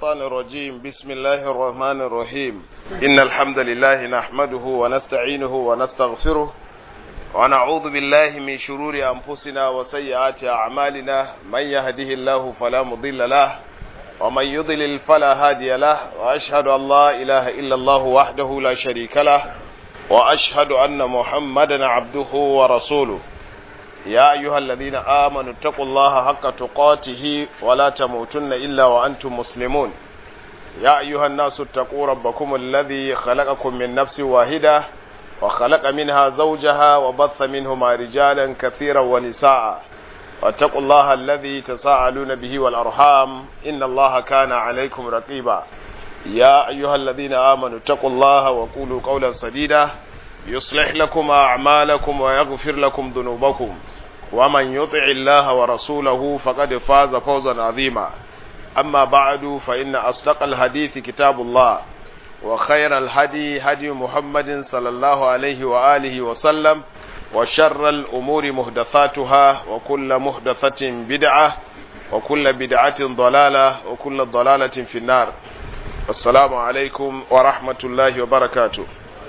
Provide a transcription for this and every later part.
الشيطان الرجيم بسم الله الرحمن الرحيم إن الحمد لله نحمده ونستعينه ونستغفره ونعوذ بالله من شرور أنفسنا وسيئات أعمالنا من يهده الله فلا مضل له ومن يضلل فلا هادي له وأشهد أن لا إله إلا الله وحده لا شريك له وأشهد أن محمدا عبده ورسوله يا أيها الذين آمنوا اتقوا الله حق تقاته ولا تموتن إلا وأنتم مسلمون يا أيها الناس اتقوا ربكم الذي خلقكم من نفس واحدة وخلق منها زوجها وبث منهما رجالا كثيرا ونساء واتقوا الله الذي تساءلون به والأرحام إن الله كان عليكم رقيبا يا أيها الذين آمنوا اتقوا الله وقولوا قولا سديدا يصلح لكم أعمالكم ويغفر لكم ذنوبكم ومن يطع الله ورسوله فقد فاز فوزا عظيما أما بعد فإن أصدق الحديث كتاب الله وخير الهدي هدي محمد صلى الله عليه وآله وسلم وشر الأمور محدثاتها وكل محدثة بدعة وكل بدعة ضلالة وكل ضلالة في النار السلام عليكم ورحمة الله وبركاته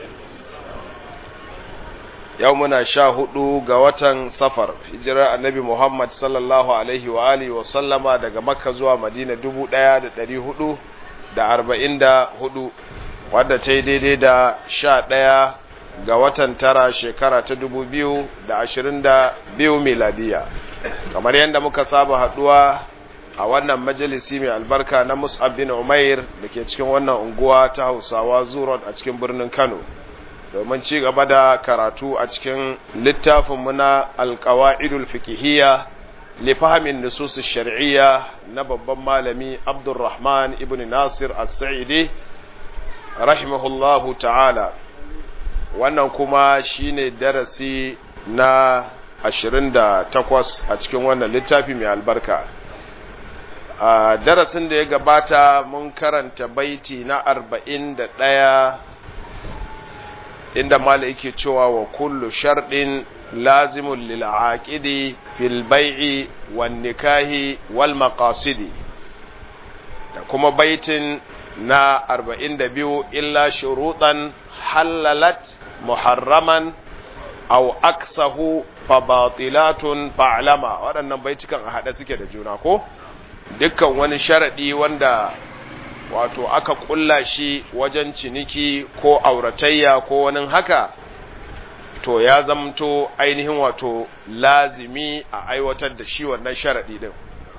yau muna sha hudu ga watan safar hijirar annabi Muhammad sallallahu alaihi wa alihi wa sallama daga makka zuwa madina dubu daya da dari hudu da arba'in da hudu wadda ta yi daidai da sha daya ga watan tara shekara ta dubu biyu da ashirin da biyu miladiya kamar yadda muka saba haduwa a wannan majalisi mai albarka na mus'ab bin umair da ke cikin wannan unguwa ta hausawa zuron a cikin birnin kano domin ci gaba da karatu a cikin littafinmu na alkawa'idul fikihiyya lifahamin nusus shar'iyya na babban malami abdurrahman ibn nasir as-sa'idi rahimahullahu ta'ala wannan kuma shine darasi na 28 a cikin wannan littafi mai albarka a darasin da ya gabata mun karanta baiti na 41 inda mala yake cewa wa kullu sharɗin lazimun lil aqidi fil bai'i wan nikahi wal maqasidi da kuma baitin na 42 illa shurutan halalat muharraman aw aksahu fa batilatun fa'lama waɗannan baitukan a haɗe suke da juna ko dukkan wani sharadi wanda wato aka kulla shi wajen ciniki ko auratayya ko wani haka to ya zamto ainihin wato lazimi a aiwatar da shi wannan sharaɗi din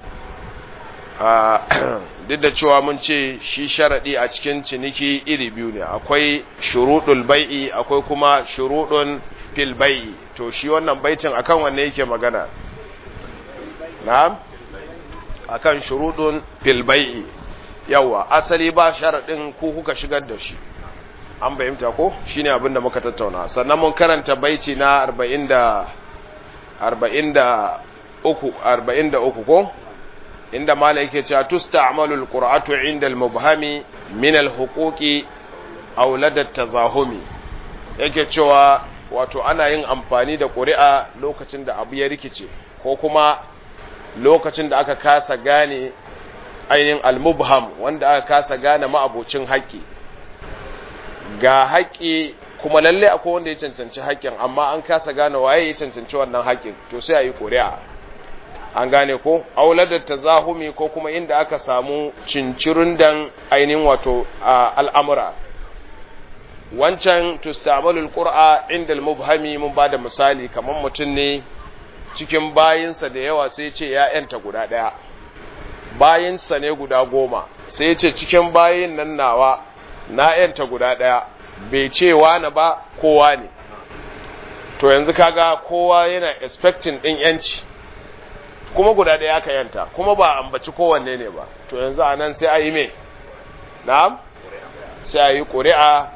duk da cewa mun ce shi sharaɗi a cikin ciniki iri biyu ne akwai shuruɗul bai'i akwai kuma shuruɗun fil bai'i to shi wannan baitin akan wanne yake magana na'am akan shuruɗun fil bai'i yawa asali ba sharaɗin ku kuka shigar da shi an bayyanta ko shine abin da muka tattauna sannan mun karanta baiti na 40 da 43 43 ko inda mala yake cewa tusta'malul qur'atu 'inda al-mubhami min al-huquqi aw lada tazahumi yake cewa wato ana yin amfani da ƙuri'a lokacin da abu ya rikice ko kuma lokacin da aka kasa gane ainihin almubham wanda aka kasa gane ma'abocin haƙƙi ga haƙƙi kuma lalle akwai wanda ya cancanci haƙƙin amma an kasa gane waye ya cancanci wannan haƙƙin to sai a yi ƙuri'a an gane ko auladar tazahumi ko kuma inda aka samu cincirin dan ainihin wato al'amura wancan tustamalul qur'a inda al-mubhami mun bada misali kamar mutum ne cikin bayinsa da yawa sai ce ya yanta guda ɗaya bayinsa ne guda goma sai ce cikin bayin nan nawa na yanta guda ɗaya bai ce wani ba kowa ne to yanzu kaga kowa yana expecting ɗin yanci kuma guda ɗaya aka yanta kuma ba ambaci kowanne ne ba to yanzu a nan sai a yi me na'am sai a yi ƙuri'a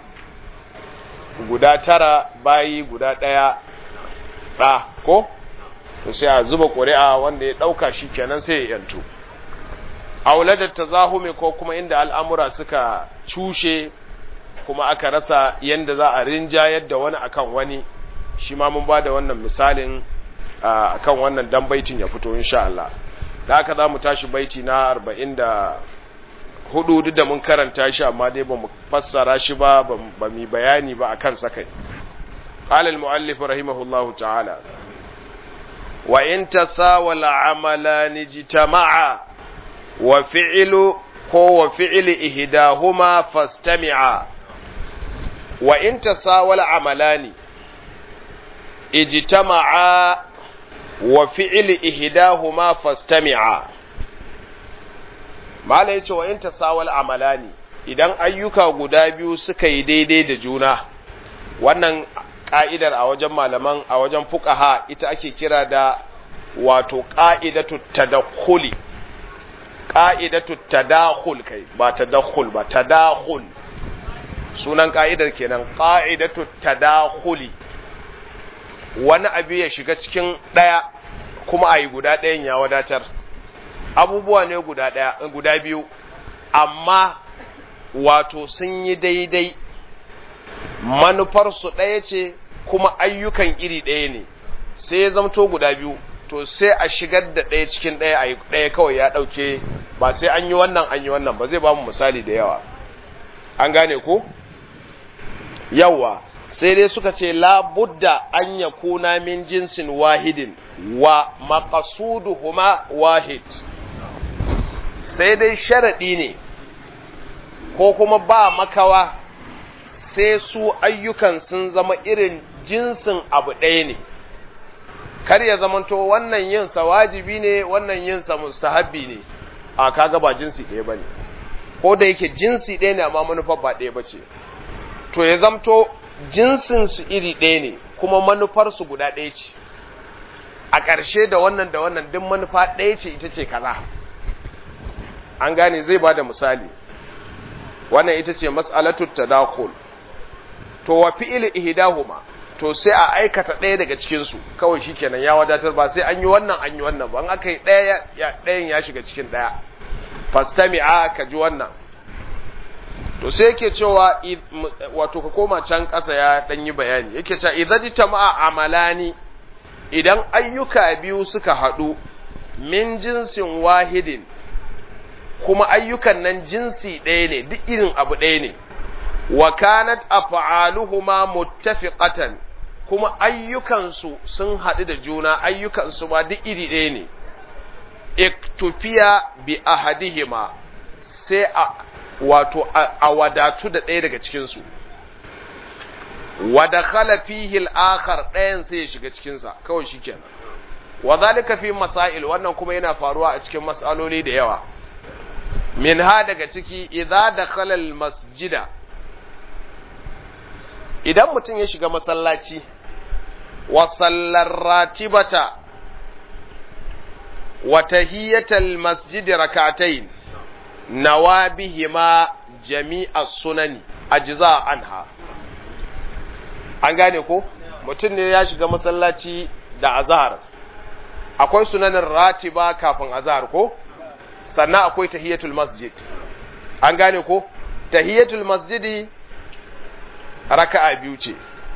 guda tara bayi guda ɗaya ɗa ko to sai a zuba ƙuri'a wanda ya ɗauka shi kenan sai ya yantu auladar tazahumi ko kuma inda al'amura suka cushe kuma aka rasa yadda za a rinjayar da wani akan wani shi ma mun ba da wannan misalin akan wannan dan baitin ya fito insha Allah da haka za mu tashi baiti na arba'in da hudu duk da mun karanta shi amma dai ba mu fassara shi ba ba mu bayani ba akan sakai قال المؤلف رحمه الله تعالى وإن تساوى عملان اجتمعا وفعل هو فعل إهداهما فاستمعا وإن تساوى عملان اجتمعا وفعل إهداهما فاستمعا ما لا يتوى وإن تساوى عملان idan ayyuka guda biyu suka yi daidai da juna wannan ka'idar a wajen malaman a wajen fuqaha ita ake kira da wato qa'idatu tadakhuli qa'idatu tadakhul kai ba tadakhul ba tadakhul sunan ka'idar kenan qa'idatu tadakhuli wani abu ya shiga cikin daya kuma ayi guda ɗayan ya wadatar abubuwa ne guda daya guda biyu amma wato sun yi daidai manufarsu ɗaya ce kuma ayyukan iri ɗaya ne sai ya zamto guda biyu to sai a shigar da ɗaya cikin ɗaya a ɗaya kawai ya ɗauke ba sai an yi wannan an yi wannan ba zai ba mu misali da yawa an gane ko yawa sai dai suka ce la budda an ya kuna min jinsin wahidin wa maqasuduhuma wahid sai dai sharaɗi ne ko kuma ba makawa sai su ayyukan sun zama irin jinsin abu ɗaya ne kar ya zamanto wannan yinsa wajibi ne wannan yinsa mustahabbi ne a kaga ba jinsi ɗaya ba ne ko da yake jinsi ɗaya ne amma manufar ba ɗaya ba ce to ya zamto jinsinsu iri ɗaya ne kuma manufarsu guda ɗaya ce a ƙarshe da wannan da wannan duk manufa ɗaya ce ita ce kaza an gane zai ba da misali wannan ita ce mas'alatu tadakul to wa fi'il ihdahuma to sai a aikata ɗaya daga cikin su kawai shikenan ya wadatar ba sai an yi wannan an yi wannan ba an aka yi ɗaya ya ɗayan ya shiga cikin ɗaya fastami'a ka ji wannan to sai yake cewa wato ka koma can ƙasa ya ɗan yi bayani yake cewa idza tama'a amalani idan ayyuka biyu suka haɗu min jinsin wahidin kuma ayyukan nan jinsi ɗaya ne duk irin abu ɗaya ne wa kanat af'aluhuma muttafiqatan kuma ayyukansu sun haɗu da juna ayyukansu ba duk iri ɗaya ne iktufiya bi ahadihima sai a wato a wadatu da ɗaya daga cikinsu wa dakhala fihi al-akhar ɗayan sai ya shiga cikinsa kawai shikenan wa zalika fi masail wannan kuma yana faruwa a cikin mas'aloli da yawa minha daga ciki idza dakhala al-masjida idan mutum ya shiga masallaci wa sallar ratibata wa tahiyatal masjid rak'atayn nawabihima jami'a sunani ajza anha an gane ko mutum ne ya shiga masallaci da azhar akwai sunanin ratiba kafin azhar ko sannan akwai tahiyatul masjid an gane ko tahiyatul masjidi raka'a biyu ce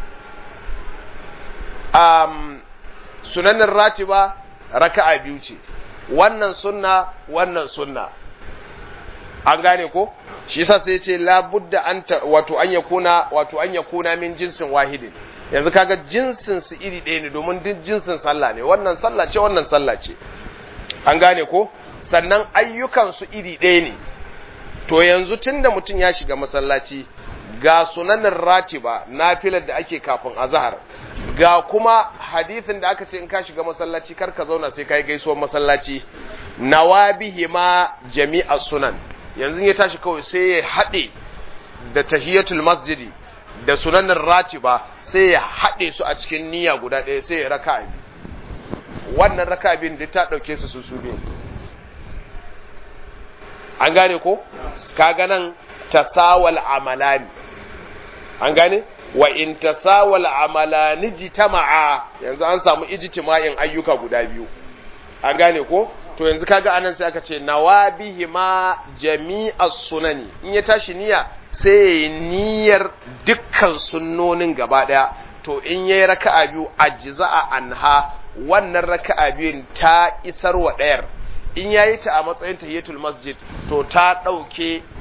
um, sunanin ratiba raka'a biyu ce wannan sunna wannan sunna an gane ko shi yasa sai ce la budda an wato an yakuna wato an yakuna min jinsin wahidin yanzu kaga jinsin su iri ɗaya ne domin duk jinsin sallah ne wannan sallah ce wannan sallah ce an gane ko sannan ayyukan su iri ɗaya ne to yanzu tunda mutum ya shiga masallaci ga sunanin ratiba nafilar da ake kafin azhar ga kuma hadithin da aka ce in ka shiga masallaci kar ka zauna sai kai gaisuwar masallaci nawabihi ma jami'a sunan yanzu ya tashi kawai sai ya haɗe da tahiyatul masjidi da sunanin ratiba sai ya haɗe su a cikin niyya guda ɗaya sai ya raka biyu wannan raka biyun da ta ɗauke su su su biyu an gane ko kaga nan tasawal amalani an gane wa in tasawal amalani jitama'a yanzu an samu ijtima'in ayyuka guda biyu an gane ko to yanzu kaga anan sai aka ce nawabihi ma jami'as sunani in ya tashi niyya sai ya niyyar dukkan sunnonin gaba daya to in yayi raka'a biyu ajza'a anha wannan raka'a biyun ta isar wa dayar in yayi ta a matsayin tahiyatul masjid to ta dauke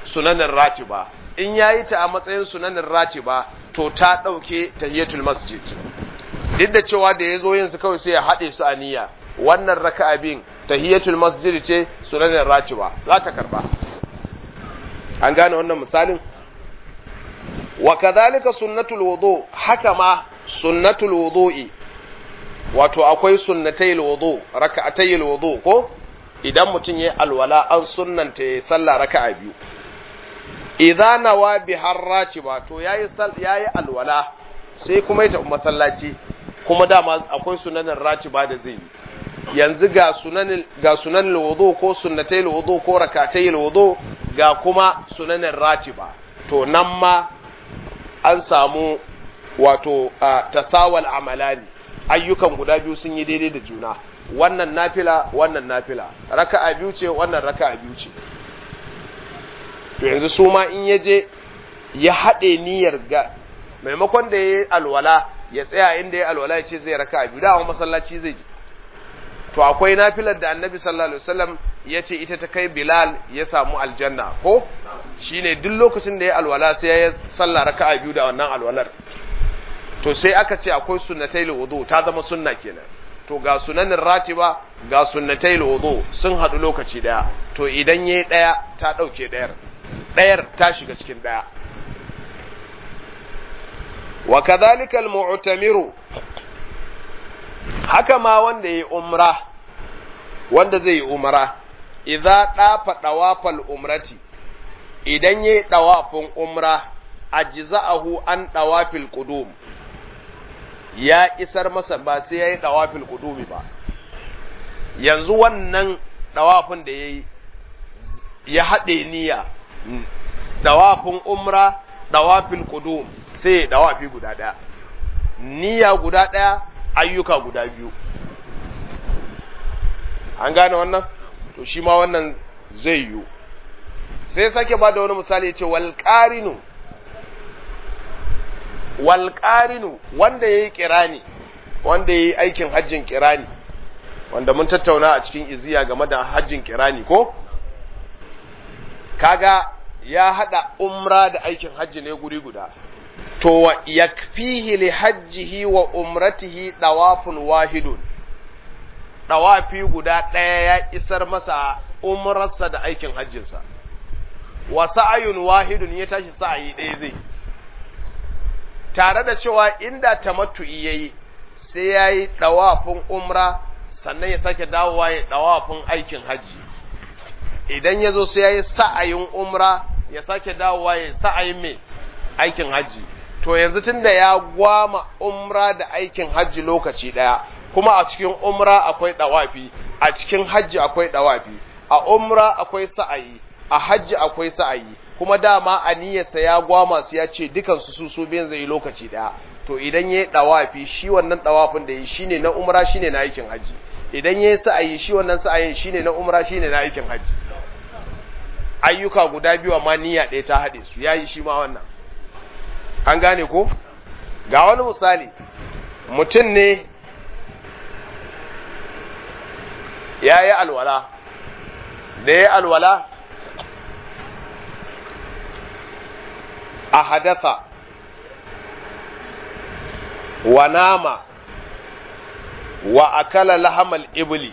sunanin ratiba in yayi ta a matsayin sunanin ratiba to ta ɗauke tahiyatul masjid duk da cewa da ya zo yin su kawai sai ya haɗe su a niyya wannan raka'a bin tahiyatul masjid ce sunanin ratiba za ta karba an gane wannan misalin wa kadhalika sunnatul wudu haka ma sunnatul wudu'i wato akwai sunnatayil wudu raka'atayil wudu ko idan mutum yayi alwala an sunnanta yayi sallah raka'a biyu idza nawa bi harrati ba to yayi yayi alwala sai kuma ya tafi masallaci kuma dama akwai sunanin ratiba da zai yi yanzu ga sunanin ga sunanin wudu ko sunnatayil wudu ko raka'atayil wudu ga kuma sunanin ratiba to nan ma an samu wato tasawal amalani ayyukan guda biyu sun yi daidai da juna wannan nafila wannan nafila raka'a biyu ce wannan raka'a biyu ce to yanzu su ma in ya je ya haɗe niyyar ga maimakon da ya yi alwala ya tsaya inda ya alwala ya ce zai raka'a biyu da masallaci zai je to akwai nafilar da annabi sallallahu alaihi wasallam ya ce ita ta kai bilal ya samu aljanna ko shine duk lokacin da ya alwala sai ya sallah raka'a biyu da wannan alwalar to sai aka ce akwai sunnatai wudu ta zama sunna kenan to ga sunanin ratiba ga sunnatai wudu sun haɗu lokaci daya to idan yayi daya ta dauke dayar dayar ta shiga cikin daya wa kadhalika al-mu'tamiru haka ma wanda yayi umra wanda zai yi umra idza dafa dawafal umrati idan yayi dawafin umra ajza'ahu an dawafil qudum ya isar masa ba sai yayi dawafil qudumi ba yanzu wannan dawafin da yayi ya hade niyya dawafin umra dawafil qudum sai dawafi guda daya niyya guda daya ayyuka guda biyu an gane wannan to shi ma wannan zai yiwu sai sake ba da wani misali ce walƙarinu walƙarinu wanda ya yi ƙirani wanda ya yi aikin hajjin ƙirani wanda mun tattauna a cikin iziya game da hajjin ƙirani ko kaga ya haɗa umra da aikin hajji ne guri guda to yakfihi li hajjihi wa umratihi dawafun wahidun dawafi guda ɗaya ya isar masa umrarsa da aikin hajjinsa wa sa'ayun wahidun ya tashi sa'ayi ɗaya zai tare da cewa inda tamattu'i yayi sai yayi dawafin umra sannan ya sake dawowa ya dawafin aikin hajji idan ya zo sai yayi sa'ayin umra ya sake dawowa ya sa'ayin mai aikin hajji to yanzu tunda ya gwama umra da aikin hajji lokaci ɗaya kuma a cikin umra akwai dawafi a cikin hajji akwai dawafi a umra akwai sa'ayi a hajji akwai sa'ayi kuma dama a niyyarsa ya gwama su ya ce dukan su su su biyan zai lokaci daya to idan yayi dawafi shi wannan dawafin da yi shine na umra shine na aikin hajji idan yayi sa'ayi shi wannan sa'ayin shine na umra shine na aikin hajji ayyuka guda biyu amma niyya ɗaya ta haɗe su yayi shi ma wannan an gane ko ga wani misali mutum ne ya yi alwala da ya yi alwala a hadatha wa nama wa akala lahamal ibli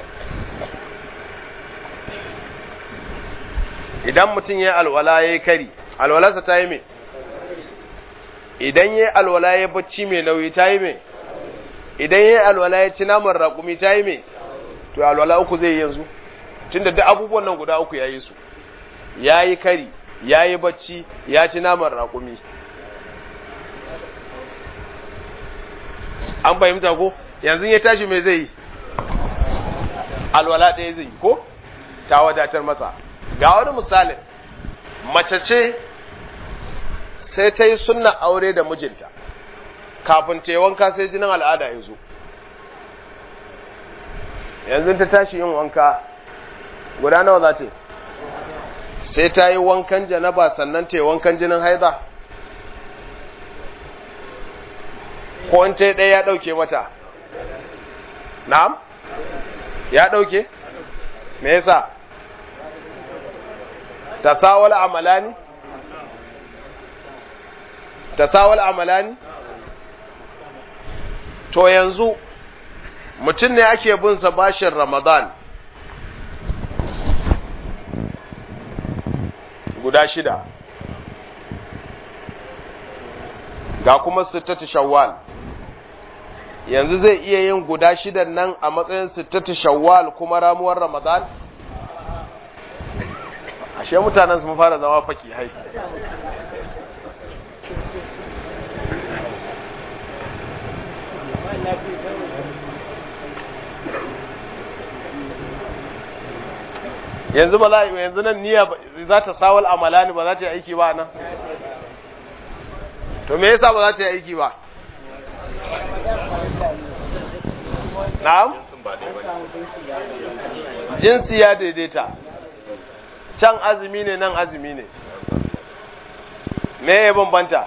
idan mutum ya yi alwala ya yi kari alwalarsa ta yi mai idan ya yi alwala ya bacci mai nauyi ta yi mai idan ya yi alwala ya ci naman raƙumi ta yi mai to alwala uku zai yanzu tunda duk abubuwan nan guda uku ya yi su ya yi kari ya yi bacci ya ci naman raƙumi an fahimta ko yanzu ya tashi mai zai yi alwala ɗaya zai yi ko ta wadatar masa ga wani misalin mace ce sai ta yi sunna aure da mijinta kafin ta yi wanka sai jinin al'ada ya zo yanzu ta tashi yin wanka guda nawa za ta sai ta yi wankan janaba sannan ta yi wankan jinin haida ko in ta yi ɗaya ya ɗauke mata na'am ya ɗauke me yasa tasawal amalani tasawal amalani to yanzu mutum ne ake bin sa bashin ramadan guda shida ga kuma sittatu shawwal yanzu zai iya yin guda shidan nan a matsayin sittatu shawwal kuma ramuwar ramadan ashe mutanen sun fara zama faki hai yanzu ba za yanzu nan niyya za ta sawal amalani ba za ta yi aiki ba nan to me yasa ba za ta yi aiki ba na'am jinsi ya daidaita can azumi ne nan azumi ne me ya bambanta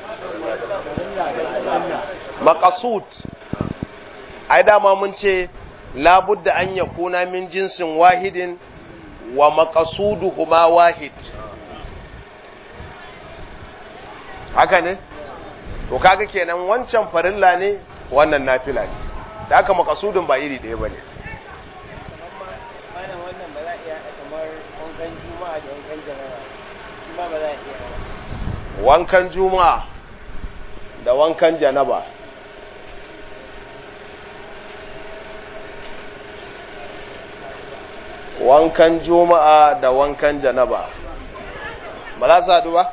makasud ai dama mun ce labudda an yakuna min jinsin wahidin wa maqasuduhuma wahid haka ne to kaga kenan wancan farilla ne wannan nafila ne da haka maqasudun ba iri ɗaya bane malam wannan ba za a iya kamar wankan juma'a da wankan jana'a shi ma ba za a iya wankan juma'a da wankan janaba wankan juma'a da wankan janaba ba za su haɗu ba?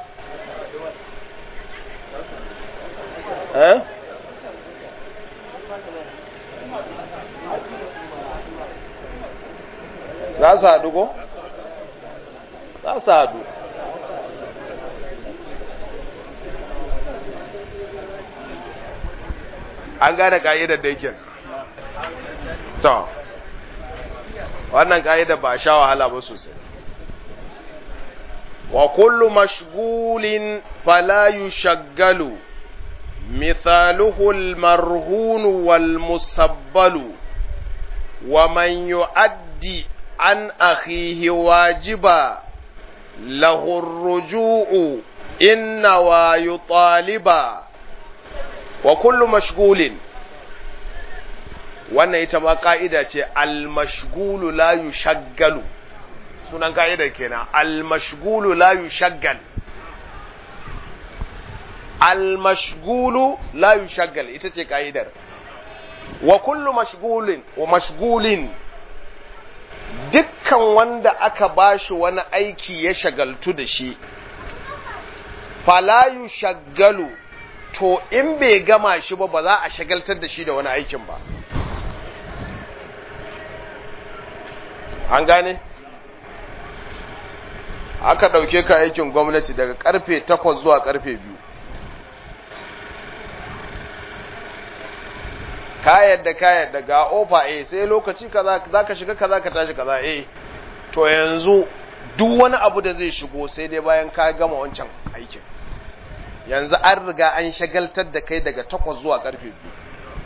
eh? za su haɗu ko? za su haɗu an gane ka'idar da yake to wannan ka'idar ba a sha wahala ba sosai wa kullu mashgulin fala yushaggalu مثاله المرهون والمسبل ومن يؤدي عن أخيه واجبا له الرجوع إن ويطالبا وكل مشغول wannan ita ma ka'ida ce al-mashgulu la yushaggalu sunan ka'idar kenan al-mashgulu la yushaggal al-mashgulu la yushaggal ita ce ka'idar wa kullu mashgulin wa mashgulin dukkan wanda aka bashi wani aiki ya shagaltu da shi fala yushaggalu to in bai gama shi ba ba za a shagaltar da shi da wani aikin ba an gane aka ɗauke ka aikin gwamnati daga karfe takwas zuwa karfe biyu ka yadda ka yadda ga ofa eh sai lokaci kaza za ka shiga kaza ka tashi kaza eh to yanzu duk wani abu da zai shigo sai dai bayan ka gama wancan aikin yanzu an riga an shagaltar da kai daga takwas zuwa karfe biyu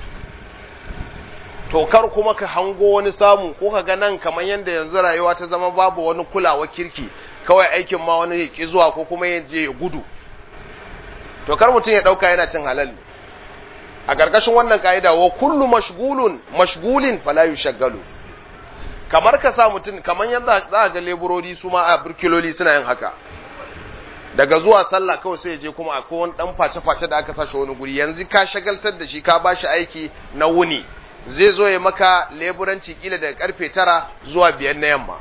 to kar kuma ka hango wani samu ko ka ga nan kamar yadda yanzu rayuwa ta zama babu wani kulawa kirki kawai aikin ma wani ya ki zuwa ko kuma ya je ya gudu to kar mutum ya dauka yana cin halal ne a ƙarƙashin wannan ka'ida wa kullu mashgulun mashgulin fala yushaggalu kamar ka sa mutum kamar yadda za ga leburori su ma a burkiloli suna yin haka daga zuwa sallah kawai sai ya je kuma akwai wani dan face-face da aka sa shi wani guri yanzu ka shagaltar da shi ka ba shi aiki na wuni zai zo ya maka leburanci kila daga karfe tara zuwa biyar na yamma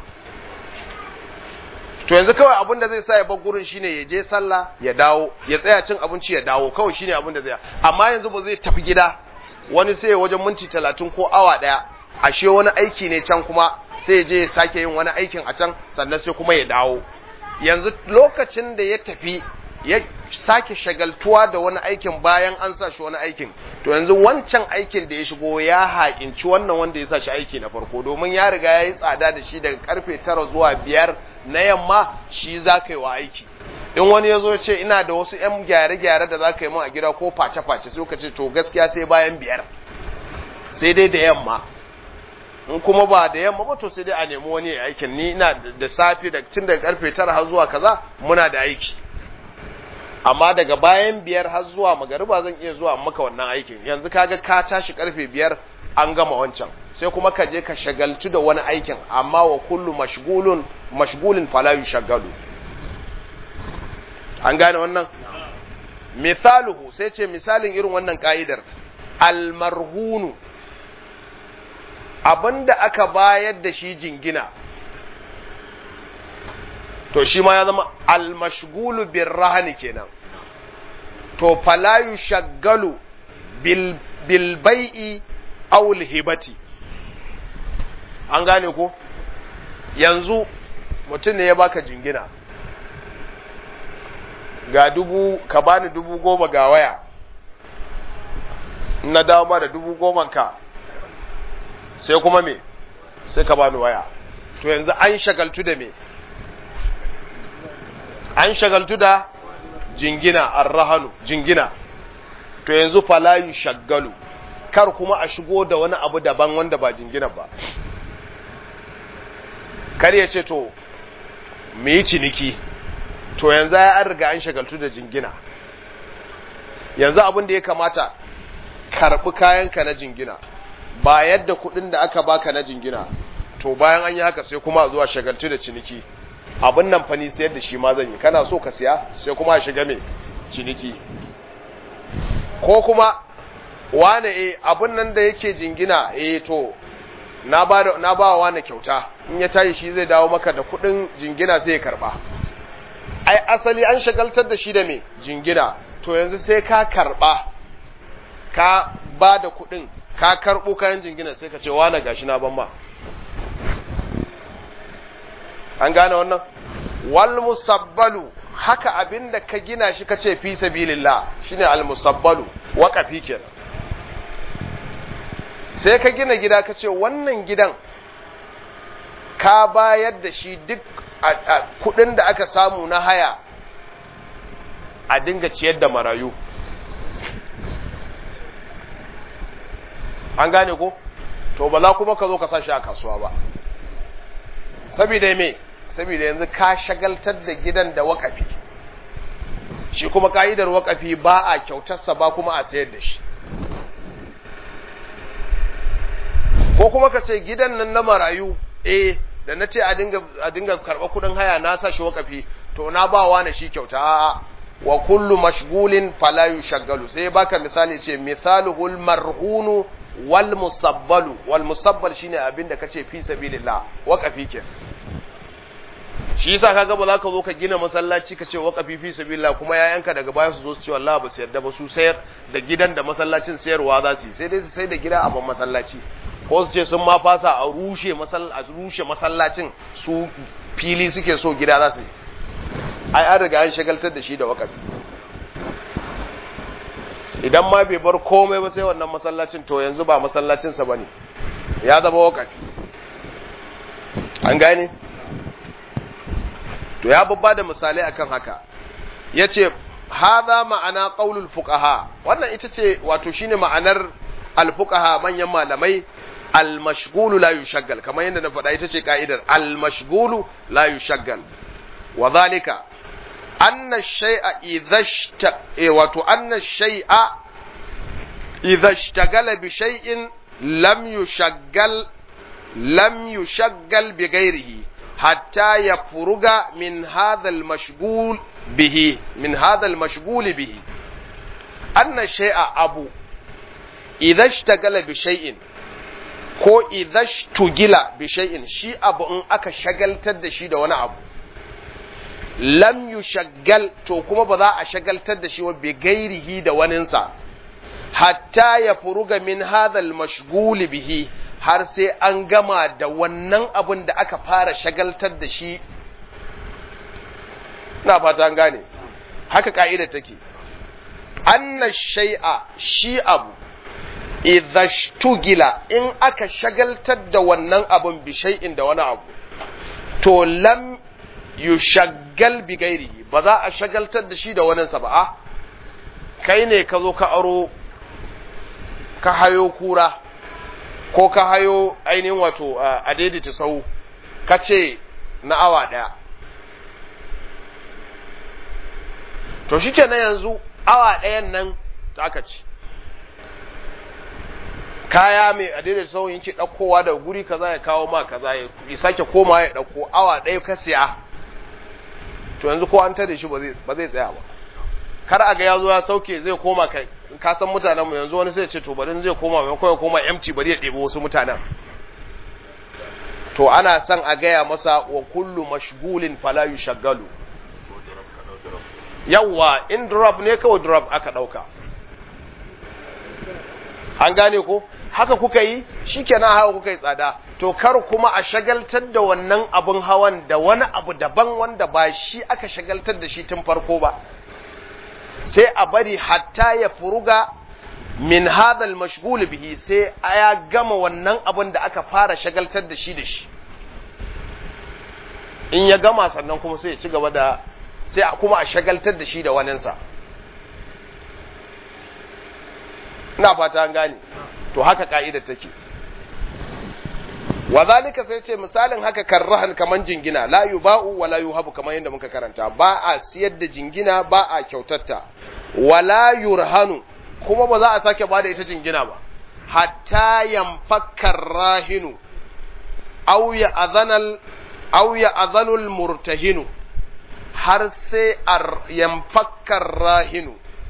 to yanzu kawai abin da zai sa ya bar gurin shine ya je sallah ya dawo ya tsaya cin abinci ya dawo kawai shine abin da zai amma yanzu ba zai tafi gida wani sai ya wajen minti talatin ko awa daya ashe wani aiki ne can kuma sai ya je ya sake yin wani aikin a can sannan sai kuma ya dawo yanzu lokacin da ya tafi ya sake shagaltuwa da wani aikin bayan an sa shi wani aikin to yanzu wancan aikin da ya shigo ya haƙinci wannan wanda ya sa shi aiki na farko domin ya riga ya yi tsada da shi daga karfe tara zuwa biyar na yamma shi za ka yi wa aiki in wani ya zo ce ina da wasu 'yan gyare-gyare da za ka yi min a gida ko face-face sai ka ce to gaskiya sai bayan biyar sai dai da yamma in kuma ba da yamma ba to sai dai a nemi wani ya aikin ni ina da safe da tun daga karfe tara har zuwa kaza muna da aiki amma daga bayan biyar har zuwa magariba zan iya zuwa maka wannan aikin yanzu kaga ka tashi karfe biyar an gama wancan sai kuma ka je ka shagaltu da wani aikin amma wa kullu mashgulun mashgulin fala yushaggalu an gane wannan misaluhu sai ce misalin irin wannan ka'idar almarhunu abinda aka bayar da shi jingina to shi ma ya zama almashgulu bin rahani kenan to falayu shaggalu bil bai'i awul hibati an gane ko yanzu mutum ne ya baka jingina ga dubu ka bani dubu goma ga waya na dawo ma da dubu goman ka sai kuma me sai ka bani waya to yanzu an shagaltu da me an shagaltu da jingina arrahanu jingina to yanzu falayu shaggalu kar kuma a shigo da wani abu daban wanda ba jingina ba kar ya ce to mu yi ciniki to yanzu ya an riga an shagaltu da jingina yanzu abin da ya kamata karɓi kayanka na jingina ba yadda kuɗin da aka baka na jingina to bayan an yi haka sai kuma a zuwa shagaltu da ciniki abin nan fani sayar da shi ma zan yi kana so ka siya sai kuma a shiga mai ciniki ko kuma wane e abin nan da yake jingina e to na ba na ba wa wane kyauta in ya tashi shi zai dawo maka da kuɗin jingina sai ya karba ai asali an shagaltar da shi da me jingina to yanzu sai ka karba ka ba da kuɗin ka karɓo kayan jingina sai ka ce wane gashi na ban ma an gane wannan wal musabbalu haka abinda ka gina shi kace fi sabilillah shine al musabbalu waqafi kenan sai ka gina gida kace wannan gidan ka bayar da shi duk kudin da aka samu na haya a dinga ciyar da marayu an gane ko to ba za kuma ka zo ka sa shi a kasuwa ba saboda me saboda yanzu ka shagaltar da gidan da wakafi shi kuma ka'idar wakafi ba a kyautarsa ba kuma a sayar da shi ko kuma ka ce gidan nan na marayu eh da na ce a dinga karɓa kudin haya na sa shi wakafi to na ba wa na shi kyauta a'a wa kullu mashgulin fala yushaggalu sai baka misali ce misaluhul marhunu wal musabbalu wal musabbal shine abin da kace fi sabilillah waqafi ke shi yasa kaga ba za ka zo ka gina masallaci ka ce waqafi fi sabilillah kuma yayanka daga baya su zo su ce wallahi ba su yarda ba su sayar da gidan da masallacin sayarwa za su yi sai dai su sai da gida a ban masallaci ko su ce sun ma fasa a rushe a rushe masallacin su fili suke so gida za su yi ai an riga an shagaltar da shi da waqafi idan ma bai bar komai ba sai wannan masallacin to yanzu ba masallacinsa ba ne ya zama wakafi an gane to ya babba da misalai akan haka ya ce haza ma'ana ƙaunul fuqaha wannan ita ce wato shine ma'anar alfuqaha manyan malamai almashgulu la yushaggal kamar yadda na faɗa ita ce ka'idar almashgulu la yushaggal wa zalika أن الشيء إذا اشت... wato أن الشيء إذا اشتغل بشيء لم يشغل لم يشغل بغيره حتى يفرغ من هذا المشغول به من هذا المشغول به أن الشيء أبو إذا اشتغل بشيء ko idza shtugila bi shay'in shi abu in aka shagaltar da shi da wani abu lam yushaggal to kuma ba za a shagaltar da shi wa bi gairihi da waninsa hatta ya furuga min hadhal mashghul bihi har sai an gama da wannan abun da aka fara shagaltar da shi ina fata an gane haka ka'ida take anna shay'a shi abu idza shtugila in aka shagaltar da wannan abun bi shay'in da wani abu to lam yushaggal bi gairihi ba za a shagaltar da shi da waninsa ba a kai ne ka zo ka aro ka hayo kura ko ka hayo ainihin wato a daidaita sau ka ce na awa ɗaya to shi kenan yanzu awa ɗayan nan ta aka ci kaya mai a daidaita sau yake ɗaukowa da guri kaza ya kawo ma kaza ya sake koma ya ɗauko awa ɗaya ka siya to yanzu ko an tare shi ba zai tsaya ba kar a ga ya zo ya sauke zai koma kai ka san mutanenmu yanzu wani sai ce to bari zai koma maimakon ya koma empty bari ya ɗebo wasu mutanen to ana son a gaya masa wa kullu mashgulin fala yushaggalu yawwa in drop ne kawai drop aka ɗauka an gane ko haka kuka yi shikenan haka kuka yi tsada to kar kuma a shagaltar da wannan abin hawan da wani abu daban wanda ba shi aka shagaltar da shi tun farko ba sai a bari hatta ya furuga min hadal mashghul bihi sai ya gama wannan abin da aka fara shagaltar da shi da shi in ya gama sannan kuma sai ya ci gaba da sai kuma a shagaltar da shi da waninsa ina fata an gane to haka ka'idar take wa zalika sai ce misalin haka karrahan kaman jingina la yuba'u wa la yuhabu kaman yadda muka karanta ba a siyar da jingina ba a kyautatta wa la yurhanu kuma ba za a sake ba da ita jingina ba hatta yanfakkar rahinu aw ya azanal aw ya azanul murtahinu har sai yanfakkar rahinu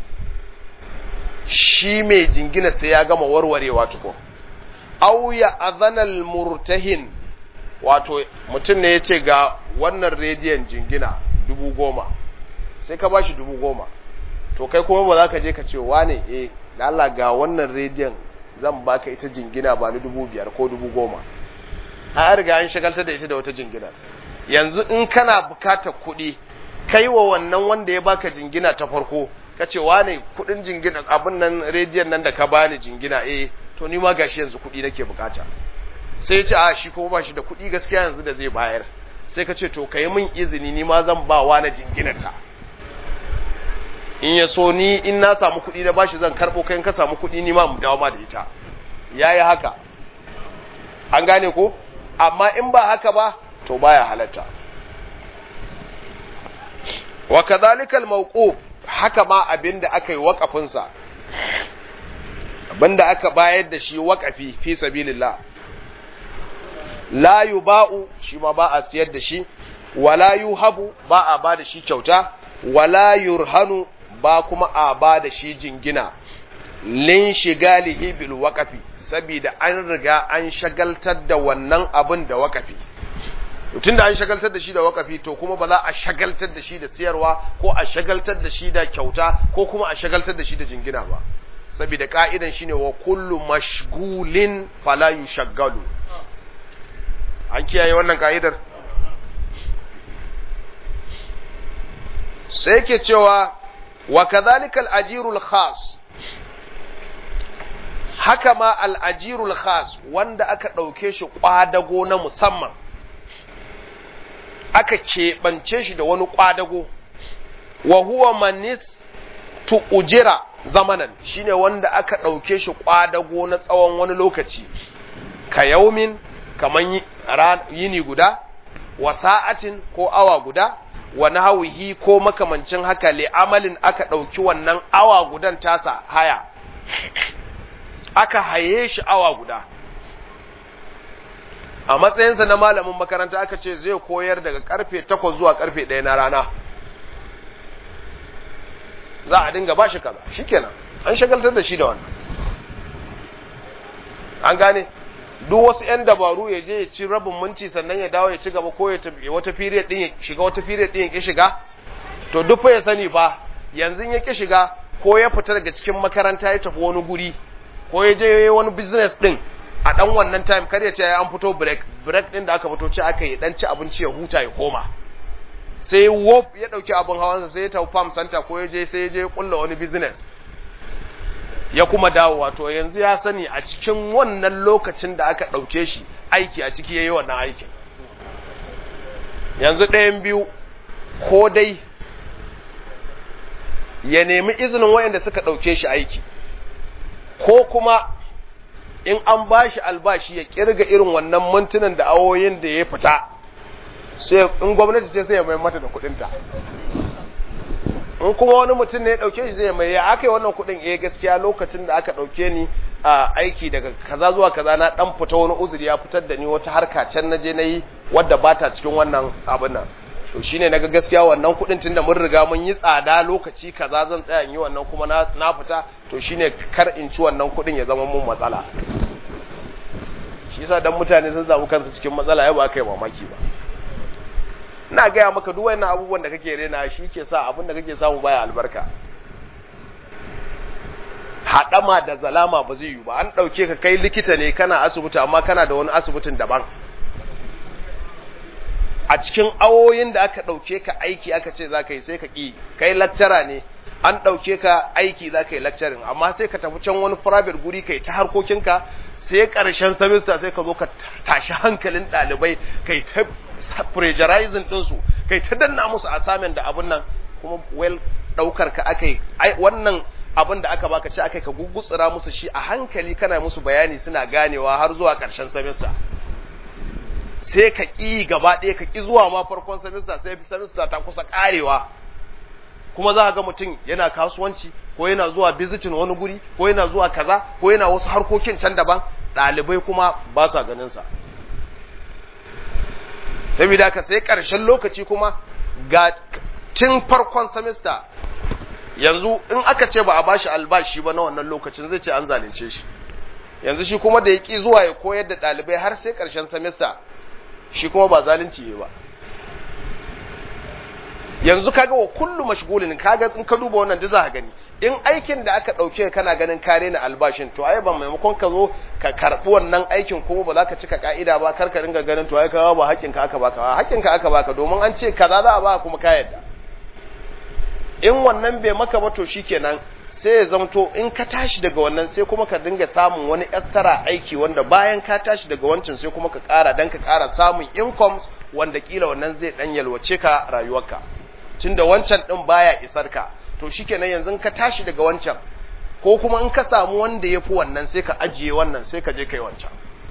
shi mai jingina sai ya gama warwarewa tukun au ya azanal murtahin wato mutum ne ya ce ga wannan rediyon jingina dubu goma sai ka bashi dubu goma to kai kuma ba za ka je ka ce wane eh Allah ga wannan rediyon zan baka ita jingina ba ni dubu biyar ko dubu goma a riga an shagaltar da ita da wata jingina yanzu in kana bukatar kuɗi kai wa wannan wanda ya baka jingina ta farko ka ce wane kuɗin jingina abin nan rediyon nan da ka bani jingina eh to ni ma gashi yanzu kuɗi nake bukata sai ya ce a shi kuma ba shi da kuɗi gaskiya yanzu da zai bayar sai ka ce to ka yi min izini ni ma zan ba wa na jinginata in ya so ni in na samu kuɗi na bashi zan karɓo kai in ka samu kuɗi ni ma mu dawo ma da ita ya yi haka an gane ko amma in ba haka ba to baya halatta wa kadhalika al-mawquf haka ma abinda aka yi waƙafinsa abinda aka bayar da shi waƙafi fi sabilillah la yuba'u shi ma ba a siyar da shi wala yuhabu ba a ba da shi kyauta wala yurhanu ba kuma a ba da shi jingina lin shigalihi bil waqafi saboda an riga an shagaltar da wannan abin da waƙafi tunda an shagaltar da shi da wakafi to kuma ba za a shagaltar da shi da siyarwa ko a shagaltar da shi da kyauta ko kuma a shagaltar da shi da jingina ba saboda ka'idan shine wa kullu mashgulin fala yushaggalu an kiyaye wannan ka'idar sai yake cewa wa kadhalika al-ajirul khas haka ma al-ajirul khas wanda aka dauke shi kwadago na musamman aka keɓance shi da wani ƙwadago wa huwa manis tu ujira zamanan shine wanda aka ɗauke shi ƙwadago na tsawon wani lokaci ka yaumin kaman yini guda wa sa'atin ko awa guda wa nahwihi ko makamancin haka li amalin aka ɗauki wannan awa gudan tasa haya aka haye shi awa guda a matsayinsa na malamin makaranta aka ce zai koyar daga karfe 8 zuwa karfe 1 na rana za a dinga bashi kaza shikenan an shagaltar da shi da wannan an gane duk wasu 'yan dabaru ya je ya ci rabin minti sannan ya dawo ya ci gaba ko ya tafi wata period din ya shiga wata period din ya ki shiga to duk fa ya sani fa yanzu ya ki shiga ko ya fita daga cikin makaranta ya tafi wani guri ko ya je wani business din a dan wannan time kar ya ce an fito break break din da aka fito ce aka yi dan ci abinci ya huta ya koma sai wop ya dauki abin hawansa sai ya tafi farm center ko ya je sai ya je kulla wani business ya kuma dawo wato yanzu ya sani a cikin wannan lokacin da aka dauke shi aiki a ciki yayi wannan aikin yanzu ɗayan biyu ko dai ya nemi izinin wayanda suka dauke shi aiki ko kuma in an bashi albashi ya kirga irin wannan mintunan da awoyin da ya fita sai in gwamnati ce sai ya mai mata da kudinta in kuma wani mutum ne ya dauke shi zai mai ya aka yi wannan kudin eh gaskiya lokacin da aka dauke ni a aiki daga kaza zuwa kaza na dan fita wani uzuri ya fitar da ni wata harka can naje nayi wadda ba ta cikin wannan abin nan to shine naga gaskiya wannan kudin tunda mun riga mun yi tsada lokaci kaza zan tsaya in yi wannan kuma na na fita to shine kar in ci wannan kudin ya zama mun matsala shi yasa dan mutane sun samu kansu cikin matsala ya ba kai mamaki ba ina gaya maka duk wannan abubuwan da kake rena shi ke sa abin da kake samu baya albarka haɗama da zalama ba zai yi ba an ɗauke ka kai likita ne kana asibiti amma kana da wani asibitin daban a cikin awoyin da aka ɗauke ka aiki aka ce za ka yi sai ka ƙi kai lakcara ne an ɗauke ka aiki za ka yi lakcarin amma sai ka tafi can wani private guri kai ta harkokinka sai ƙarshen semester sai ka zo ka tashi hankalin ɗalibai kai ta pressurizing ɗinsu kai ta danna musu assignment da abun nan kuma well ɗaukar ka aka yi wannan abin da aka baka ce aka ka gugutsura musu shi a hankali kana musu bayani suna ganewa har zuwa ƙarshen semester sai ka ƙi gaba ɗaya ka ƙi zuwa ma farkon semester sai semester ta kusa ƙarewa kuma za ga mutum yana kasuwanci ko yana zuwa visiting wani guri ko yana zuwa kaza ko yana wasu harkokin can daban ɗalibai kuma ba sa ganin sa saboda ka sai ƙarshen lokaci kuma ga tun farkon semester yanzu in aka ce ba a bashi albashi ba na wannan lokacin zai ce an zalunce shi yanzu shi kuma da ya ƙi zuwa ya koyar da ɗalibai har sai ƙarshen semester shi kuma ba zalunci ne ba yanzu kaga wa kullu mashgulin kaga in ka duba wannan da za ka gani in aikin da aka dauke kana ganin kare na albashin to ai ba maimakon ka zo ka karbi wannan aikin kuma ba za ka cika ka'ida ba kar ka ringa ganin to ai kawo ba haƙƙin ka aka baka haƙƙin ka aka baka domin an ce kaza za a ba kuma ka yadda in wannan bai maka ba to shikenan sai ya zamto in ka tashi daga wannan sai kuma ka dinga samun wani extra aiki wanda bayan ka tashi daga wancan sai kuma ka ƙara dan ka ƙara samun incomes wanda kila wannan zai dan yalwace ka rayuwarka tunda wancan din baya isar ka to shikenan yanzu ka tashi daga wancan ko kuma in ka samu wanda yafi wannan sai ka ajiye wannan sai ka je kai wancan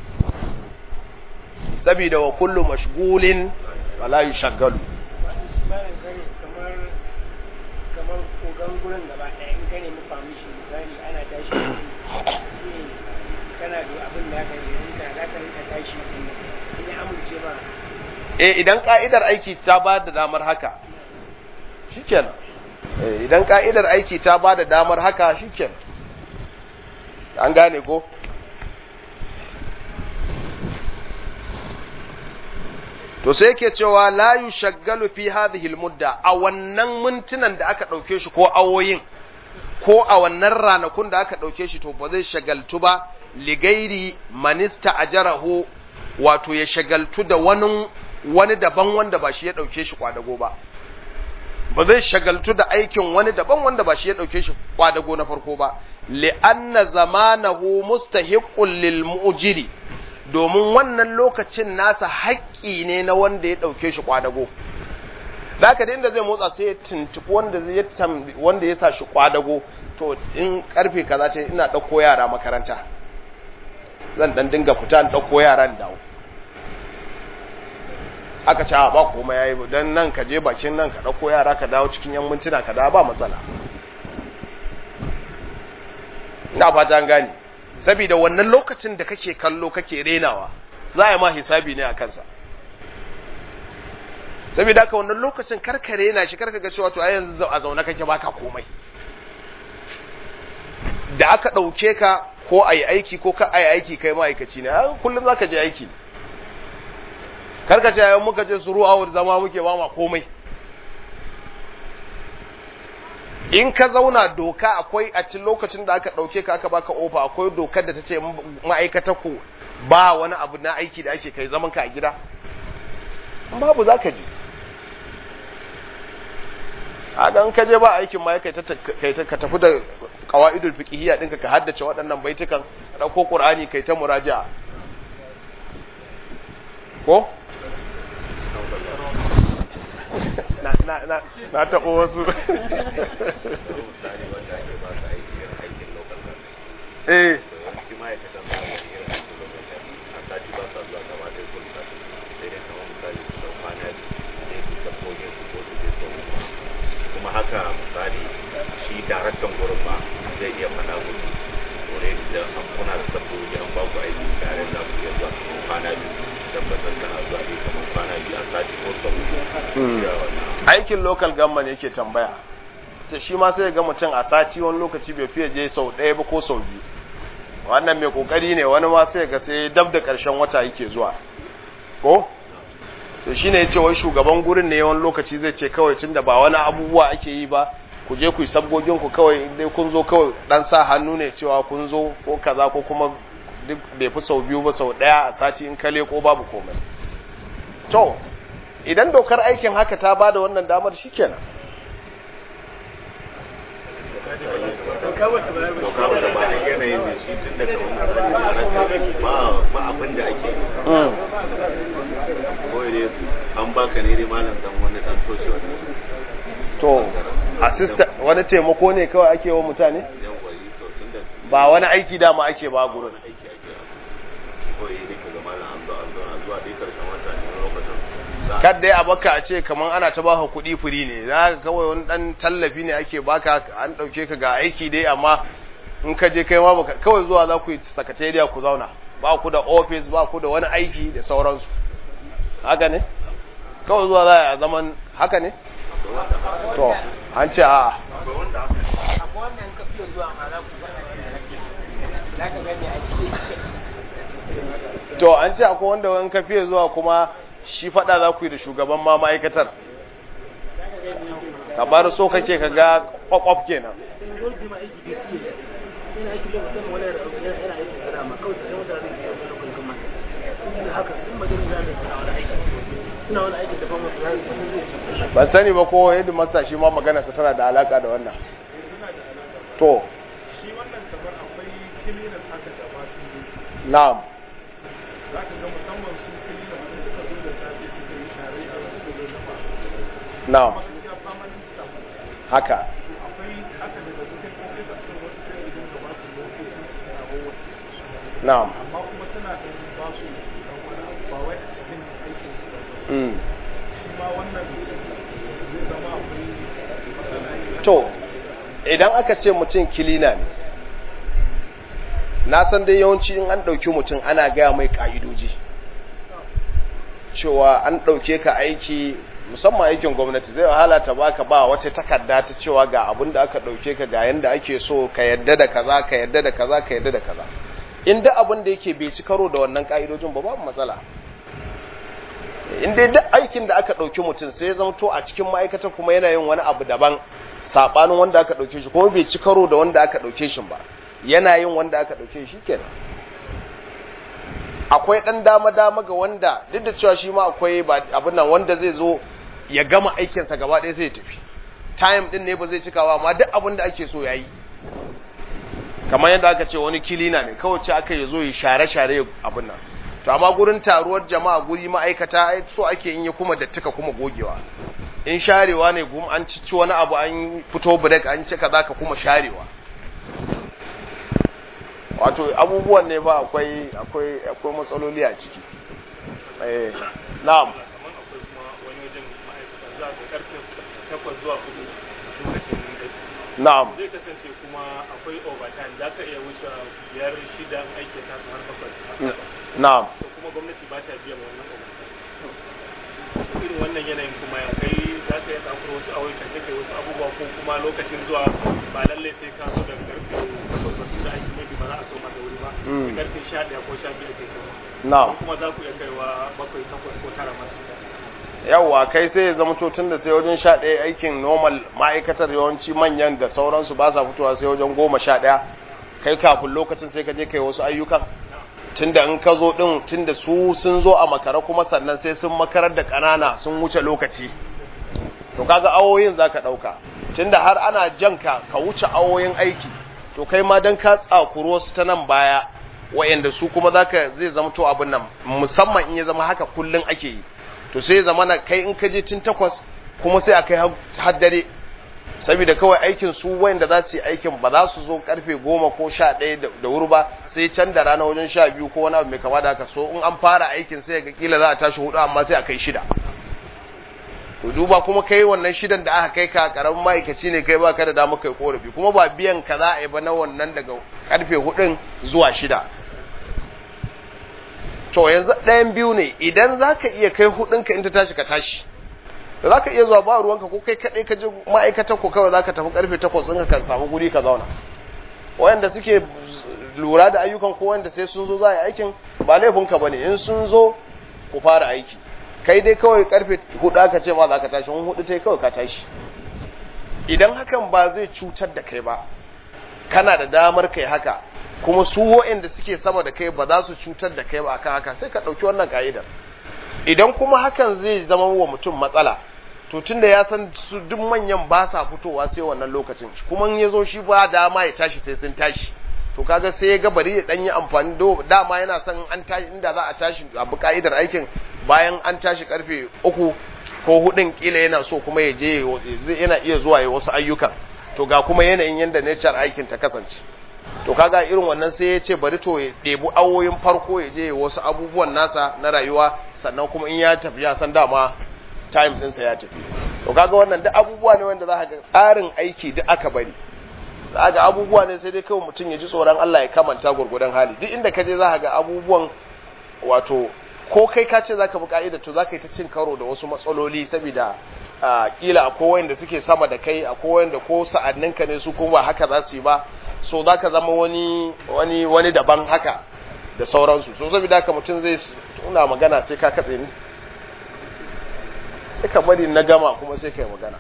saboda wa kullu mashghulin wala yushaggalu kamar kamar kogan gurin gaba ɗaya in ka nemi permission misali ana tashi kana da abin da aka rinka za ka rinka tashi in ya amince ma eh idan ka'idar aiki ta ba da damar haka shikenan idan ka'idar aiki ta ba da damar haka shikenan an gane ko to sai yake cewa la yushaggalu fi hadhihi almudda a wannan mintunan da aka dauke shi ko awoyin ko a wannan ranakun da aka dauke shi to ba zai shagaltu ba ligairi manista ajarahu wato ya shagaltu da wani wani daban wanda ba shi ya dauke shi kwadago ba ba zai shagaltu da aikin wani daban wanda ba shi ya dauke shi kwadago na farko ba li'anna zamanahu mustahiqqun lil mu'jiri domin wannan lokacin nasa haƙƙi ne na wanda ya dauke shi kwadago zaka da inda zai motsa sai ya tuntuɓi wanda zai wanda ya sa shi kwadago to in karfe kaza ce ina dauko yara makaranta zan dan dinga fita in dauko yaran dawo aka ce ba komai yayi dan nan ka je bakin nan ka dauko yara ka dawo cikin yan mintuna ka dawo ba matsala ina fata an gane saboda wannan lokacin da kake kallo kake renawa za a ma hisabi ne a kansa saboda haka wannan lokacin karka rena shi karka ga cewa to a yanzu a zaune kake baka komai da aka dauke ka ko ayi aiki ko ka ayi aiki kai ma'aikaci ne kullum zaka je aiki ne karka ce yayin muka je suru awar zama muke ba ma komai in ka zauna doka akwai a cikin lokacin da aka dauke ka aka baka ofa akwai dokar da ta ce ma'aikatar ku ba wani abu na aiki da ake kai zaman ka a gida babu za ka je a gan ka je ba aikin ma kai ka tafi da qawaidul fiqhiyya dinka ka haddace waɗannan baitukan ka dauko qur'ani kai ta muraja'a ko na na na na taɓo wasu eh kuma haka misali shi daraktan gurin ba zai iya faɗa musu kore da an kuna da sabbobi an ba ku aiki tare da ku iya zuwa kamar kwana biyu tabbatar kana zuwa ne kamar kwana biyu a sati ko sau da wannan aikin local government yake tambaya ta shi ma sai ga mutum a sati wani lokaci bai fiye je sau ɗaya ba ko sau biyu wannan mai kokari ne wani ma sai ga sai dab da ƙarshen wata yake zuwa ko to shine yace wai shugaban gurin ne wani lokaci zai ce kawai tunda ba wani abubuwa ake yi ba ku je ku yi sabgogin ku kawai dai kun zo kawai dan sa hannu ne cewa kun zo ko kaza ko kuma duk bai fi sau biyu ba sau ɗaya a sati in kale ko babu komai to idan dokar aikin haka ta bada wannan damar shikenan doka ba da ba a yanayin da shi tun daga wannan ba ba abin da ake yi kawai dai an baka ne dai malam dan wani dan toshe wani to assistant wani taimako ne kawai ake wa mutane yan wari to tun da ba wani aiki dama ake ba gurin aiki ake kawai dai ka ga malam an zo an zo an zuwa dai karshen wata ne lokacin za a kad dai a baka a ce kaman ana ta baka kuɗi firi ne za ka kawai wani ɗan tallafi ne ake baka an ɗauke ka ga aiki dai amma in ka je kai ma baka kawai zuwa za ku yi sakatariya ku zauna ba ku da ofis ba ku da wani aiki da sauransu haka ne kawai zuwa za a zaman haka ne to an ce a'a akwai wannan ka fiye zuwa ma za ku zama za ka gani a cikin to an ce akwai wanda wani ka fiye zuwa kuma shi faɗa za ku yi da shugaban ma ma'aikatar ka bar so kake ka ga kwakwaf kenan Technology ma aiki biyu suke yana aiki lokacin wani yana yana aiki da dama kawai sai wanda zai yi wani lokacin kuma in haka in ba zai zai suna wani aiki suna wani aiki da fama zai yi ban sani ba ko yadda masa shi ma maganarsa tana da alaka da wannan to shi wannan kamar akwai kilinas haka da masu yi na'am za ka ga musamman su kilinas sun suka zo da safe suka yi share a suka zo da ba na'am kuma gaskiya permanent staff haka akwai haka daga cikin officers din wasu sai su dinga ba su lokacin su na wawa na'am amma kuma suna da ba su dan wani abu ba wai a cikin aikin su ba mm. shi ma wannan zai zama akwai matsala to idan aka ce mutum kilina ne na san dai yawanci in an ɗauki mutum ana gaya mai ƙa'idoji cewa an ɗauke ka aiki musamman aikin gwamnati zai wahala ta baka ba wata takarda ta cewa ga abin da aka ɗauke ka ga yanda ake so ka yadda da kaza ka yadda da kaza ka yadda da kaza inda abin da yake bai ci karo da wannan ƙa'idojin ba babu matsala in dai duk aikin da aka ɗauki mutum sai ya zamto a cikin ma'aikata kuma yana yin wani abu daban saɓanin wanda aka ɗauke shi kuma bai ci karo da wanda aka ɗauke shi ba yana yin wanda aka ɗauke shi kenan akwai ɗan dama-dama ga wanda duk da cewa shi ma akwai abin nan wanda zai zo ya gama aikinsa gaba ɗaya sai ya tafi time ɗin ne ba zai cikawa amma duk abin da ake so ya yi kamar yadda aka ce wani kilina ne kawai ce aka yi zo ya share-share abin nan to amma gurin taruwar jama'a guri ma'aikata ai so ake in ya kuma dattika kuma gogewa in sharewa ne gum an cici wani abu an fito break an cika zaka kuma sharewa wato abubuwan ne ba akwai akwai akwai matsaloli a ciki eh na'am kamar akwai kuma wani wajen ma'aikata za ka karfe takwas zuwa hudu lokacin aiki na'am zai kasance kuma akwai overtime za ka iya wuce biyar shida aiki ta su har bakwai har takwas. na'am to kuma gwamnati ba ta biyan wannan overtime irin wannan yanayin kuma ya kai za ka iya tsakuro wasu ayyukan da kai wasu abubuwa ko kuma lokacin zuwa ba lallai sai ka zo daga karfe takwas ba tunda aiki maybe ba za a so ma da wuri ba Mm. sai karfe sha ɗaya ko sha biyu ake so na'am kuma za ku iya kaiwa bakwai takwas ko tara masu yawwa kai sai ya zama to tun da sai wajen sha ɗaya aikin normal ma'aikatar yawanci manyan da sauransu ba sa fitowa sai wajen goma sha ɗaya kai kafin lokacin sai ka je kai wasu ayyukan tunda in ka zo ɗin tunda su sun zo a makara kuma sannan sai sun makarar da ƙanana sun wuce lokaci to kaga awoyin za ka ɗauka tunda har ana janka ka wuce awoyin aiki to kai ma don ka tsakuro wasu ta nan baya wa'yanda su kuma zaka zai zama to abin nan musamman in ya zama haka kullum ake yi to sai zama na kai in ka je tun takwas kuma sai a kai har dare saboda kawai aikin su wayanda za su yi aikin ba za su zo karfe goma ko sha ɗaya da wuri ba sai can da rana wajen sha biyu ko wani abu mai kama da haka so in an fara aikin sai ga kila za a tashi hudu amma sai a kai shida to duba kuma kai wannan shidan da aka kai ka karamin ma'aikaci ne kai baka da dama kai korafi kuma ba biyan ka za a yi ba na wannan daga karfe hudun zuwa shida to yanzu ɗayan biyu ne idan za ka iya kai hudunka in ta tashi ka tashi da za ka iya zuwa ba ruwanka ko kai kaɗai ka je ma'aikatar ko kawai za ka tafi karfe takwas ɗinka ka samu guri ka zauna wayanda suke lura da ayyukan ko wanda sai sun zo za a yi aikin ba laifinka ba ne in sun zo ku fara aiki kai dai kawai karfe hudu aka ce ma za ka tashi wani hudu ta kawai ka tashi idan hakan ba zai cutar da kai ba kana da damar kai haka kuma su wa'anda suke sama da kai ba za su cutar da kai ba akan haka sai ka ɗauki wannan ka'idar idan kuma hakan zai zama wa mutum matsala to tunda ya san su duk manyan ba sa fitowa sai wannan lokacin kuma in ya zo shi ba dama ya tashi sai sun tashi to kaga sai ya ga bari ya dan yi amfani da dama yana son an tashi inda za a tashi abu ka'idar aikin bayan an tashi karfe uku ko hudun kila yana so kuma ya je yana iya zuwa ya wasu ayyukan to ga kuma yanayin yanda nature aikin ta kasance to kaga irin wannan sai ya ce bari to ya ɗebi awoyin farko ya je wasu abubuwan nasa na rayuwa sannan kuma in ya tafi ya san dama time ɗinsa ya tafi to kaga wannan duk abubuwa ne wanda za ka ga tsarin aiki duk aka bari za ga abubuwa ne sai dai kawai mutum ya ji tsoron Allah ya kamanta gurgudan hali duk inda ka je za ka ga abubuwan wato ko kai ka ce za ka bi ka'ida to za ka yi ta cin karo da wasu matsaloli saboda kila akwai wanda suke sama da kai akwai wanda ko sa'anninka ne su kuma ba haka za su yi ba so za ka zama wani wani wani daban haka da sauransu so saboda haka mutum zai tuna magana sai ka katse ni sai ka bari na gama kuma sai ka yi magana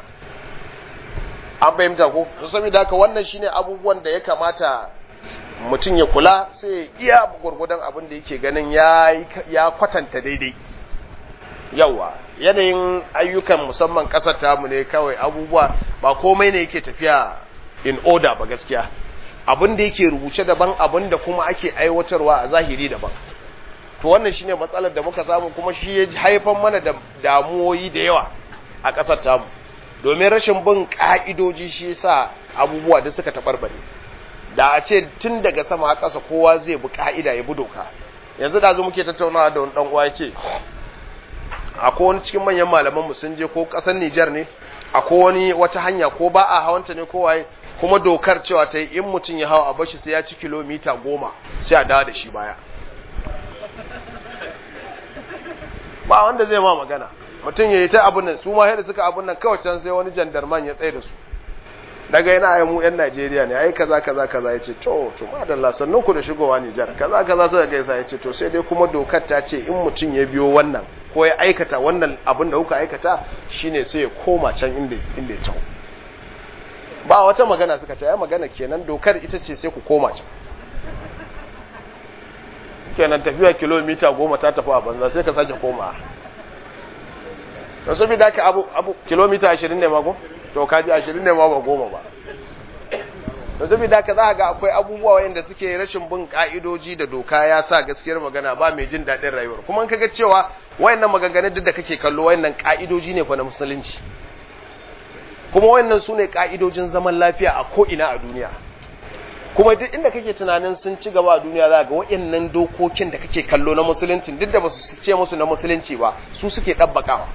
an fahimta ko so saboda haka wannan shine abubuwan da ya kamata mutum ya kula sai ya iya gwargwadon abin da yake ganin ya kwatanta daidai yawa yanayin ayyukan musamman ƙasar tamu ne kawai abubuwa ba komai ne yake tafiya in order ba gaskiya abin da yake rubuce daban abin da kuma ake aiwatarwa a zahiri daban to wannan shine matsalar da muka samu kuma shi ya haifar mana da damuwoyi da yawa a ƙasar tamu domin rashin bin ƙa'idoji shi yasa abubuwa da suka taɓarɓare da a ce tun daga sama a ƙasa kowa zai bi ƙa'ida ya bi doka yanzu da zo muke tattaunawa da wani ɗan uwa ya ce akwai wani cikin manyan malamanmu sun je ko ƙasar Nijar ne akwai wani wata hanya ko ba a hawanta ne ko waye kuma dokar cewa ta yi in mutum ya hawa a bashi sai ya ci kilomita goma sai a dawo da shi baya ba wanda zai ma magana mutum ya yi ta abin nan su ma yadda suka abin nan kawai can sai wani jandarman ya tsaye da su daga yana ai mu yan Najeriya ne ai kaza kaza kaza yace to to madalla sannan ku da shigowa Nijar kaza kaza sai gaisa yace to sai dai kuma dokar ta ce in mutum ya biyo wannan ko ya aikata wannan abin da kuka aikata shine sai ya koma can inda inda ya taho ba wata magana suka ce ai magana kenan dokar ita ce sai ku koma can kenan tafiya kilomita goma ta tafi a banza sai ka sake koma don saboda ka abu abu kilomita 20 ne mago to kaji 20 ne ma ba goma ba don saboda ka za ga akwai abubuwa wayanda suke rashin bin ka'idoji da doka ya sa gaskiyar magana ba mai jin daɗin rayuwar kuma in kaga cewa wayannan maganganun duk da kake kallo wayannan ka'idoji ne fa na musulunci kuma wayannan su ne ka'idojin zaman lafiya a ko ina a duniya kuma duk inda kake tunanin sun ci gaba a duniya za ga wayannan dokokin da kake kallo na musulunci duk da ba su ce musu na musulunci ba su suke ɗabbakawa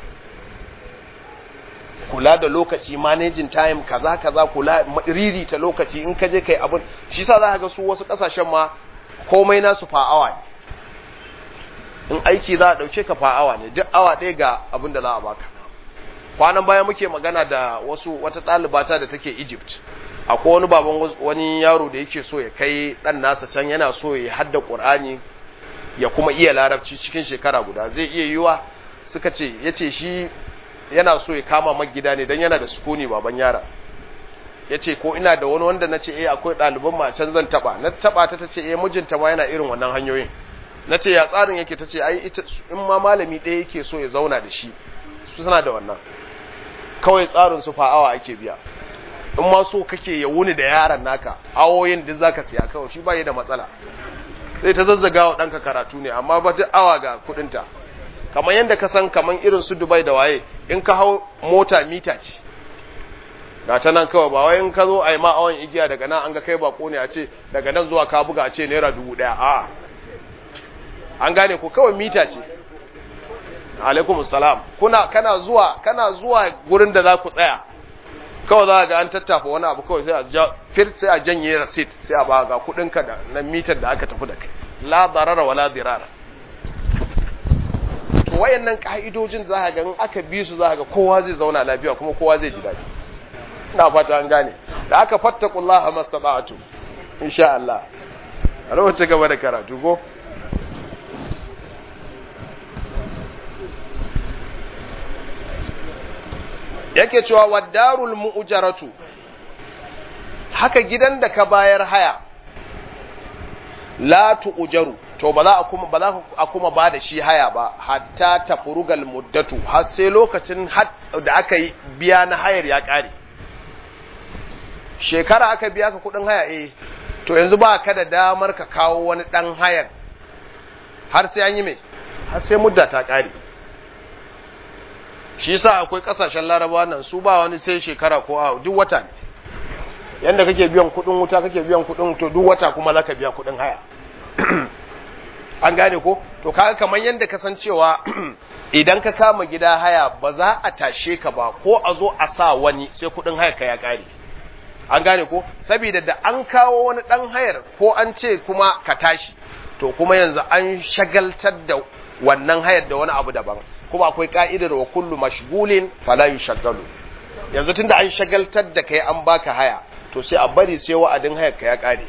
kula da lokaci managing time kaza kaza kula riri ta lokaci in ka je kai abun shi yasa za ka ga su wasu kasashen ma komai nasu fa awa ne in aiki za a dauke ka fa awa ne duk awa ɗaya ga abin da za a baka kwanan baya muke magana da wasu wata ɗalibata da take Egypt akwai wani baban wani yaro da yake so ya kai ɗan nasa can yana so ya hadda Qur'ani ya kuma iya larabci cikin shekara guda zai iya yiwa suka ce yace shi yana so ya kama magida ne don yana da sukuni baban yara ya ce ko ina da wani wanda na ce eh akwai ɗaliban ma can zan taɓa na taɓa ta ta ce eh mijinta ma yana irin wannan hanyoyin na ce ya tsarin yake ta ce ai ita in ma malami ɗaya yake so ya zauna da shi su suna da wannan kawai tsarin su fa'awa ake biya in ma so kake ya wuni da yaran naka awoyin duk zaka siya kawai shi ba da matsala zai ta zazzaga wa ɗanka karatu ne amma ba duk awa ga kuɗinta kamar yadda ka san kamar irin su Dubai da waye in ka hau mota mita ce ga ta nan kawai ba wai in ka zo a yi ma awon igiya daga nan an ga kai bako ne a ce daga nan zuwa ka buga a ce naira dubu ɗaya a an gane ko kawai mita ce alaikum salam kuna kana zuwa kana zuwa gurin da za ku tsaya kawai za ga an tattafa wani abu kawai sai a ja fir sai a janye receipt sai a ba ga kudin ka da na mitar da aka tafi da kai la darara wala dirara to wayannan ka'idojin za ka ga in aka bi su za ka ga kowa zai zauna lafiya kuma kowa zai ji daɗi ina fata an gane da aka fattakullaha mastata'tu insha Allah a lokacin gaba da karatu ko yake cewa waddarul mu'jaratu haka gidan da ka bayar haya la tu'jaru to ba za a kuma ba za a kuma ba da shi haya ba hatta tafrugal muddatu har sai lokacin da aka yi biya na hayar ya kare shekara aka biya ka kudin haya eh to yanzu ba ka da damar ka kawo wani dan hayan har sai an yi mai har sai mudda ta kare shi yasa akwai kasashen larabawa nan su ba wani sai shekara ko a duk wata ne yanda kake biyan kudin wuta kake biyan kudin to duk wata kuma zaka biya kudin haya an gane ko to kaga kamar yanda kasancewa idan ka kama gida haya ba za a tashe ka ba ko a zo a sa wani sai kudin haya ka ya kare an gane ko saboda da an kawo wani dan hayar ko an ce kuma ka tashi to kuma yanzu an shagaltar da wannan hayar da wani abu daban kuma akwai ka'idar wa kullu mashgulin fala yushaggalu yanzu tunda an shagaltar da kai an baka haya to sai a bari sai wa'adin hayar ka ya kare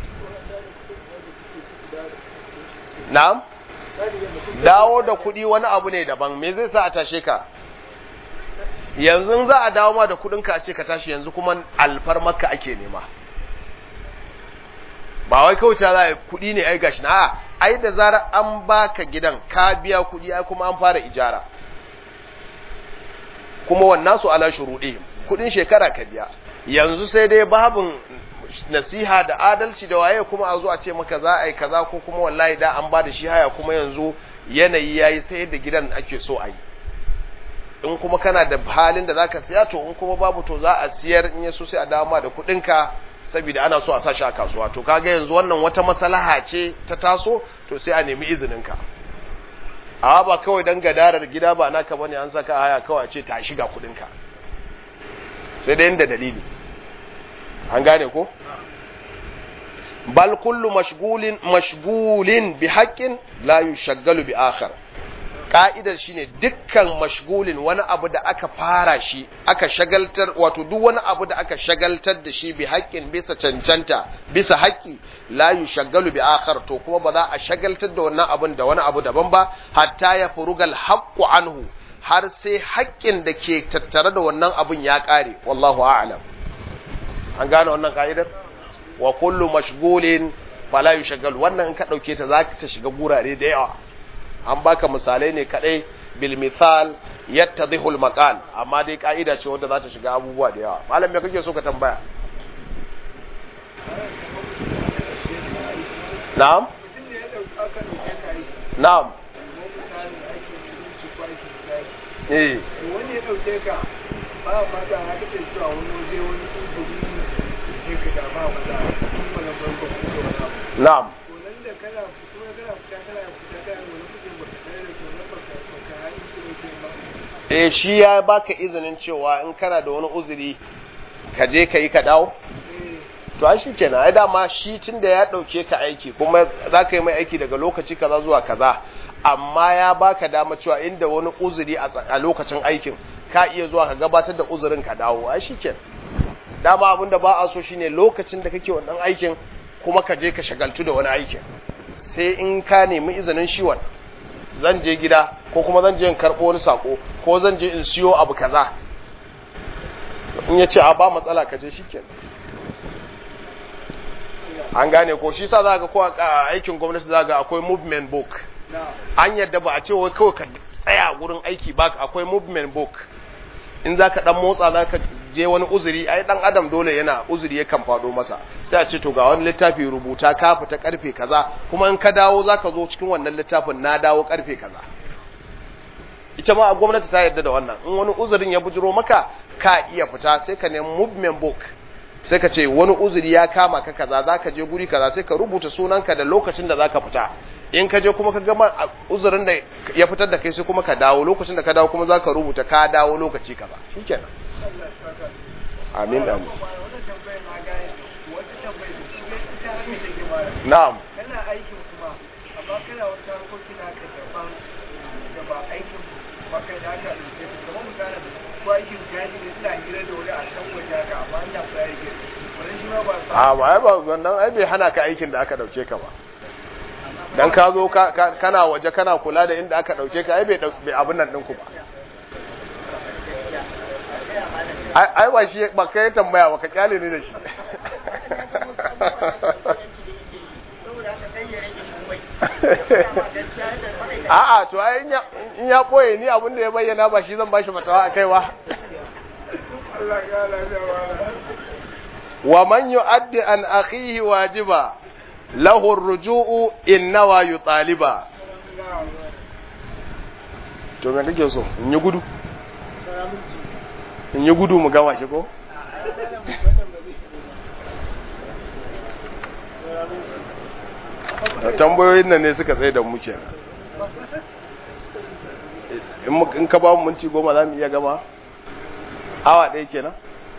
na'am dawo da kuɗi wani abu ne daban me zai sa a tashe ka yanzu za a dawo ma da kuɗin ka a ce ka tashi yanzu kuma alfarmarka ake nema ba wai kawai za a kuɗi ne ai gashi na ai da zarar an baka gidan ka biya kuɗi ai kuma an fara ijara kuma wannan su ala shuruɗi kuɗin shekara ka biya yanzu sai dai babin nasiha da adalci da waye kuma a zo a ce maka za a yi kaza ko kuma wallahi da an ba da shi haya kuma yanzu yanayi yayi sai da gidan ake so a yi in kuma kana da halin da zaka siya to in kuma babu to za a siyar in yaso sai a dama da kuɗinka saboda ana so a sa shi a kasuwa to kaga yanzu wannan wata maslaha ce ta taso to sai a nemi izinin ka amma ba kawai dan gadarar gida ba naka bane an saka haya kawai ce ta shiga kudin ka sai da inda dalili an gane ko bal kullu mashghulin mashghulin bi haqqin la yushaggalu bi akhar ka'idar shine dukkan mashgulin wani abu da aka fara shi aka shagaltar wato duk wani abu da aka shagaltar da shi bi haƙƙin bisa cancanta bisa haƙƙi la yushaggalu bi akhar to kuma ba za a shagaltar da wannan abun da wani abu daban ba hatta ya furugal haqqu anhu har sai haƙƙin da ke tattare da wannan abun ya ƙare wallahu a'lam an gane wannan ka'idar wa kullu mashgulin fala yushaggalu wannan in ka dauke ta za ta shiga gurare da yawa an baka misalai ne kadai bil misal yattadhihu al maqal amma dai ka'ida ce wanda za ta shiga abubuwa da yawa malam me kake so ka tambaya na'am na'am eh wani ya dauke ka ba mata na kake cewa wani waje wani tsuburi ne ka da ba mata kuma na farko ko wani abu na'am to nan da kana fito kana fita kana fita kana wani kujin ba ka da to na baka baka hali shi ne ke ba eh shi ya baka izinin cewa in kana da wani uzuri ka je ka yi ka dawo to ai shikenan ai dama shi tunda ya dauke ka aiki kuma za ka yi mai aiki daga lokaci kaza zuwa kaza amma ya baka dama cewa inda wani uzuri a tsa- a lokacin aikin ka iya zuwa ka gabatar da uzurin ka dawo ai shikenan dama abin da ba a so shine lokacin da kake wannan aikin kuma ka je ka shagaltu da wani aikin sai in ka nemi izinin shi wannan zan je gida ko kuma zan je in karɓo wani sako ko zan je in siyo abu kaza in ya ce a ba matsala ka je shikenan an gane ko shi sa za ga ko a aikin gwamnati za ga akwai movement book an yadda ba a ce wai kawai ka tsaya wurin aiki ba akwai movement book in za ka dan motsa za ka je wani uzuri ai dan adam dole yana uzuri yakan faɗo masa sai a ce to ga wani littafi rubuta ka fita karfe kaza kuma in ka dawo za ka zo cikin wannan littafin na dawo karfe kaza ita ma gwamnati ta yarda da wannan in wani uzurin ya bujiro maka ka iya fita sai ka nemi movement book sai ka ce wani uzuri ya kama ka kaza za ka je guri kaza sai ka rubuta sunanka da lokacin da za ka fita in ka je kuma ka gama a uzurin da ya fitar da kai sai kuma ka dawo lokacin da ka dawo kuma za ka rubuta ka dawo lokaci kaza shikenan amin amin wannan tambayar na gane wata tambayar da shi ne ita haka take mara na'am kana aikin kuma amma kana wata harkoki na ka daban da ba aikin ba kai da aka ɗauke su kamar misali ko aikin gadi ne suna hira da wani a can waje haka amma ina fara gari wani shi ma ba a ba ai ba wannan ai bai hana ka aikin da aka dauke ka ba dan ka zo ka- ka- kana waje kana kula da inda aka dauke ka ai bai dau- bai abin nan ɗinku ba ai ai ba shi ba kai tambaya ba ka kyale ni da shi a'a to ai in ya- in ya boye ni abin da ya bayyana ba shi zan bashi fatawa akai ba Allah ya lafiya wala wa man yu'addi an akhihi wajiba lahu ar-ruju'u in nawa yutaliba to me kake so in yi gudu in yi gudu mu gama shi ko tambayoyin nan ne suka tsaye da mu kenan in mu- in ka ba mu minti goma za mu iya gama awa ɗaya kenan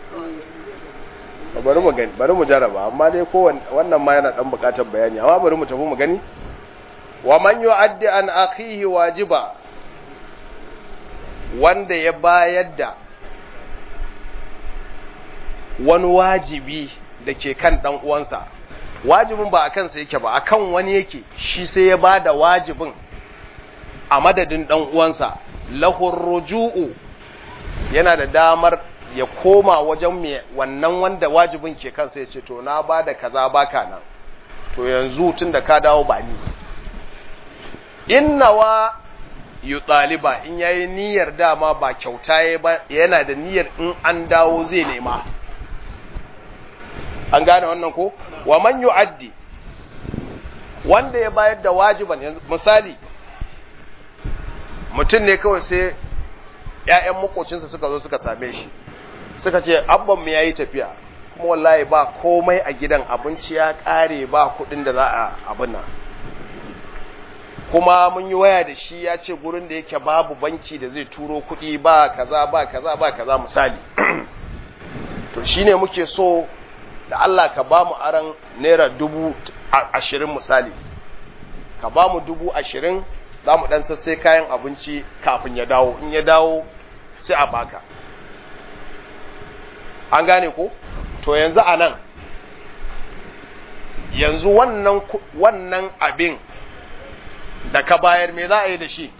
bari mu gani bari mu jaraba amma dai ko wannan ma yana dan bukatar bayani amma bari mu tafi mu gani wa man yu'addi an akhihi wajiba wanda ya bayar da wani wajibi da ke kan dan uwansa wajibin ba a kansa yake ba akan wani yake shi sai ya bada wajibin a madadin dan uwansa lahur ruju'u yana da damar ya koma wajen mai wannan wanda wajibin ke kansa ya ce to na ba da kaza baka nan to yanzu tun da ka dawo ba ni innawa yu ɗaliba in yayi niyyar dama ba kyauta ya ba yana da niyyar in an dawo zai nema an gane wannan ko wa man yu'addi wanda ya bayar da wajiban yanzu misali mutum ne kawai sai ‘ya'yan makocinsa suka zo suka same shi suka ce abban mu yayi tafiya kuma wallahi ba komai a gidan abinci ya ƙare ba kuɗin da za a abin nan kuma mun yi waya da shi ya ce gurin da yake babu banki da zai turo kuɗi ba kaza ba kaza ba kaza misali to shine muke so da Allah ka ba mu aran naira dubu ashirin misali ka ba mu dubu ashirin za mu ɗan sassai kayan abinci kafin ya dawo in ya dawo sai a baka an gane ko to yanzu a nan yanzu wannan wannan abin da ka bayar me za a yi da shi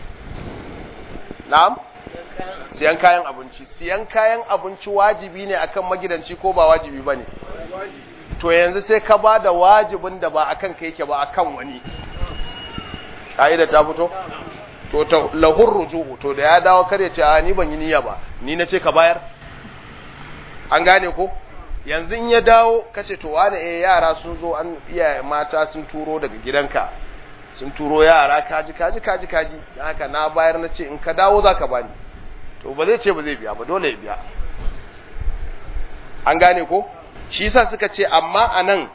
na'am siyan kayan abinci siyan kayan abinci wajibi ne akan magidanci ko ba wajibi ba ne to yanzu sai ka ba da wajibin da ba akan ka yake ba akan wani ƙa'ida ta fito to ta lahur rujuhu to da ya dawo kar ya ce a ni ban yi niyya ba ni na ce ka bayar an gane ko yanzu in ya dawo kace to wani eh yara sun zo an iyaye mata sun turo daga gidanka sun turo yara kaji kaji kaji kaji dan haka na bayar na ce in ka dawo zaka bani to ba zai ce ba zai biya ba dole ya biya an gane ko shi yasa suka ce amma anan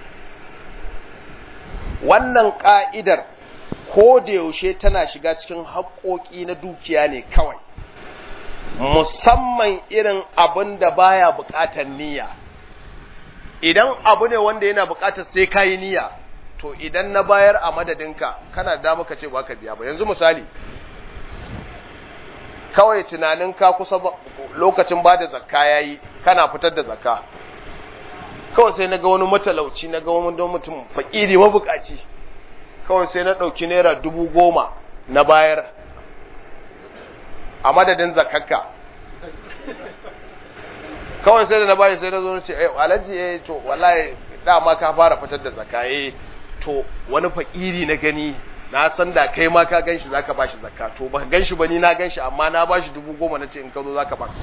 wannan ka'idar ko da yaushe tana shiga cikin haƙoƙi na dukiya ne kawai musamman irin abin da baya buƙatar niyya idan abu ne wanda yana buƙatar sai kayi niyya to idan na bayar a madadinka kana da muka ce ba ka biya ba yanzu misali kawai tunanin ka kusa lokacin ba da zakka yayi kana fitar da zakka kawai sai na ga wani matalauci na ga wani don mutum fakiri mabukaci kawai sai na ɗauki naira dubu goma na bayar a madadin zakakka kawai sai da na bayar sai na zo na ce eh alhaji eh to wallahi dama ka fara fitar da zakka eh to wani fakiri na gani na san da kai ma ka ganshi zaka bashi zakka to ba ganshi ba ni na ganshi amma na bashi dubu goma na ce in ka zo zaka ba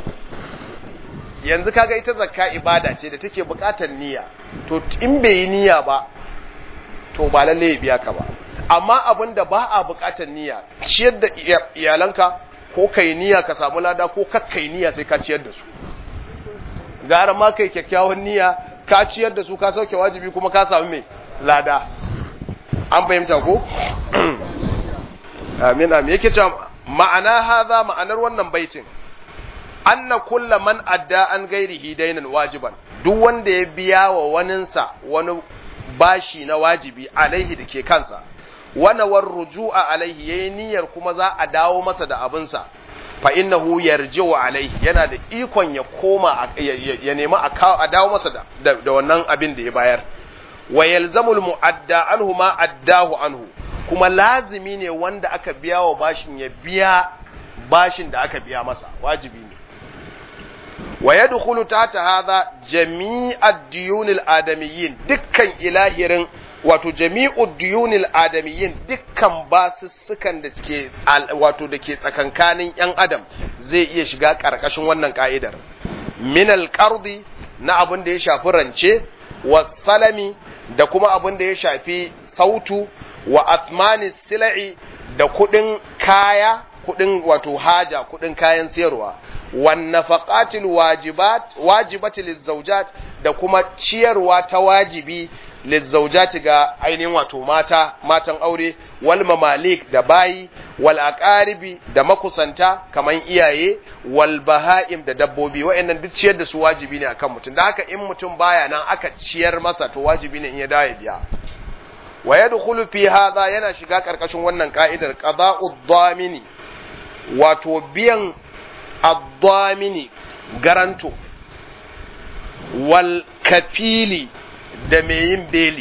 yanzu kaga ita zakka ibada ce da take buƙatar niyya to in bai yi niyya ba to ba lalle ya biya ka ba amma abin da ba a buƙatar niyya ciyar da iyalanka ko kai niyya ka samu lada ko kakkai niyya sai ka ciyar da su gara ma kai kyakkyawan niyya ka ciyar da su ka sauke wajibi kuma ka samu mai lada an fahimta ko amin amin yake cewa ma'ana haza ma'anar wannan baitin anna kulla man adda an gairihi dainan wajiban duk wanda ya biya wa waninsa wani bashi na wajibi alaihi da ke kansa wana war ruju'a alaihi yayi niyyar kuma za a dawo masa da abinsa fa innahu yarji'u alaihi yana da ikon ya koma ya nemi a dawo masa da, da wannan abin da ya bayar wa yalzamul mu'adda anhu ma addahu anhu kuma lazimi ne wanda aka biya wa bashin ya biya bashin da aka biya masa wajibi ne wa yadkhulu tahta hadha jami'ad diyunil adamiyyin dukkan ilahirin wato jami'ud diyunil adamiyyin dukkan basussukan da suke wato da ke tsakankanin yan adam zai iya shiga karkashin wannan ka'idar min alqardi na abin da ya shafi rance wasalami da kuma abin da ya shafi sautu wa athmani sila'i da kudin kaya kudin wato haja kudin kayan siyarwa wan nafaqatil wajibat wajibati lizawjat da kuma ciyarwa ta wajibi lizawjati ga ainihin wato mata matan aure wal mamalik da bayi wal aqaribi da makusanta kaman iyaye wal bahaim da dabbobi wayannan duk ciyar da su wajibi ne akan mutum da haka in mutum baya nan aka ciyar masa to wajibi ne in ya dawo ya biya wa yadkhulu fi hadha yana shiga karkashin wannan ka'idar qada'ud damini wato biyan ad-damini garanto wal kafili da mai yin beli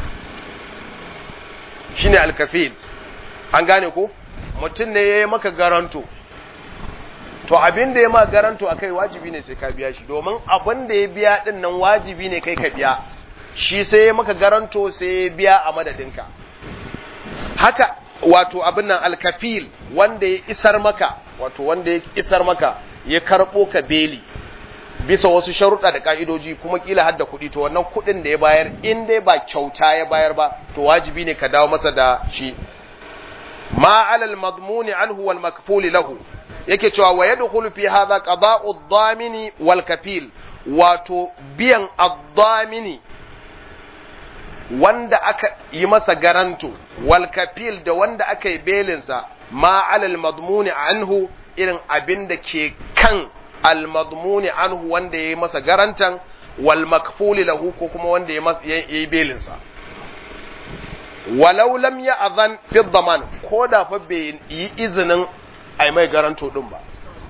shine al-kafil an gane ko mutum ne yayi maka garanto to abin da ya ma garanto akai wajibi ne sai ka biya shi domin abin da ya biya din nan wajibi ne kai ka biya shi sai ya maka garanto sai ya biya a madadinka haka wato abin nan alkafil wanda ya isar maka wato wanda ya isar maka ya karɓo ka beli bisa wasu sharuɗa da ƙa'idoji kuma kila hadda kuɗi to wannan kuɗin da ya bayar in dai ba kyauta ya bayar ba to wajibi ne ka dawo masa da shi ma alal madmuni anhu wal makfuli lahu yake cewa wa yadkhulu fi hadha qada'u ad-damini wal kafil wato biyan ad-damini wanda aka yi masa garanto wal kafil da wanda aka yi belinsa ma alal madmuni anhu irin abin da ke kan al madmuni anhu wanda ya yi masa garantan wal makfuli lahu ko kuma wanda ya yi belinsa walau lam ya azan fi daman ko da fa bai yi izinin ai mai garanto din ba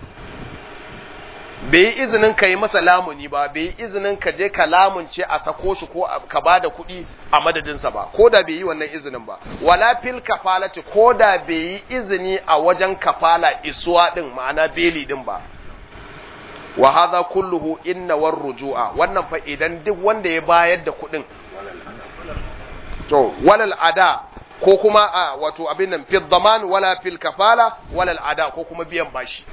bai yi izinin ka yi masa lamuni ba bai yi izinin ka je ka lamunce a sako shi ko ka ba da kuɗi a madadinsa ba ko da bai yi wannan izinin ba wala fil kafalati ko da bai yi izini a wajen kafala isuwa din ma'ana beli din ba wa hadha kulluhu inna war rujua wannan fa idan duk wanda ya bayar da kuɗin to walal ada ko kuma a wato abin nan fil daman wala fil kafala walal ada ko kuma biyan bashi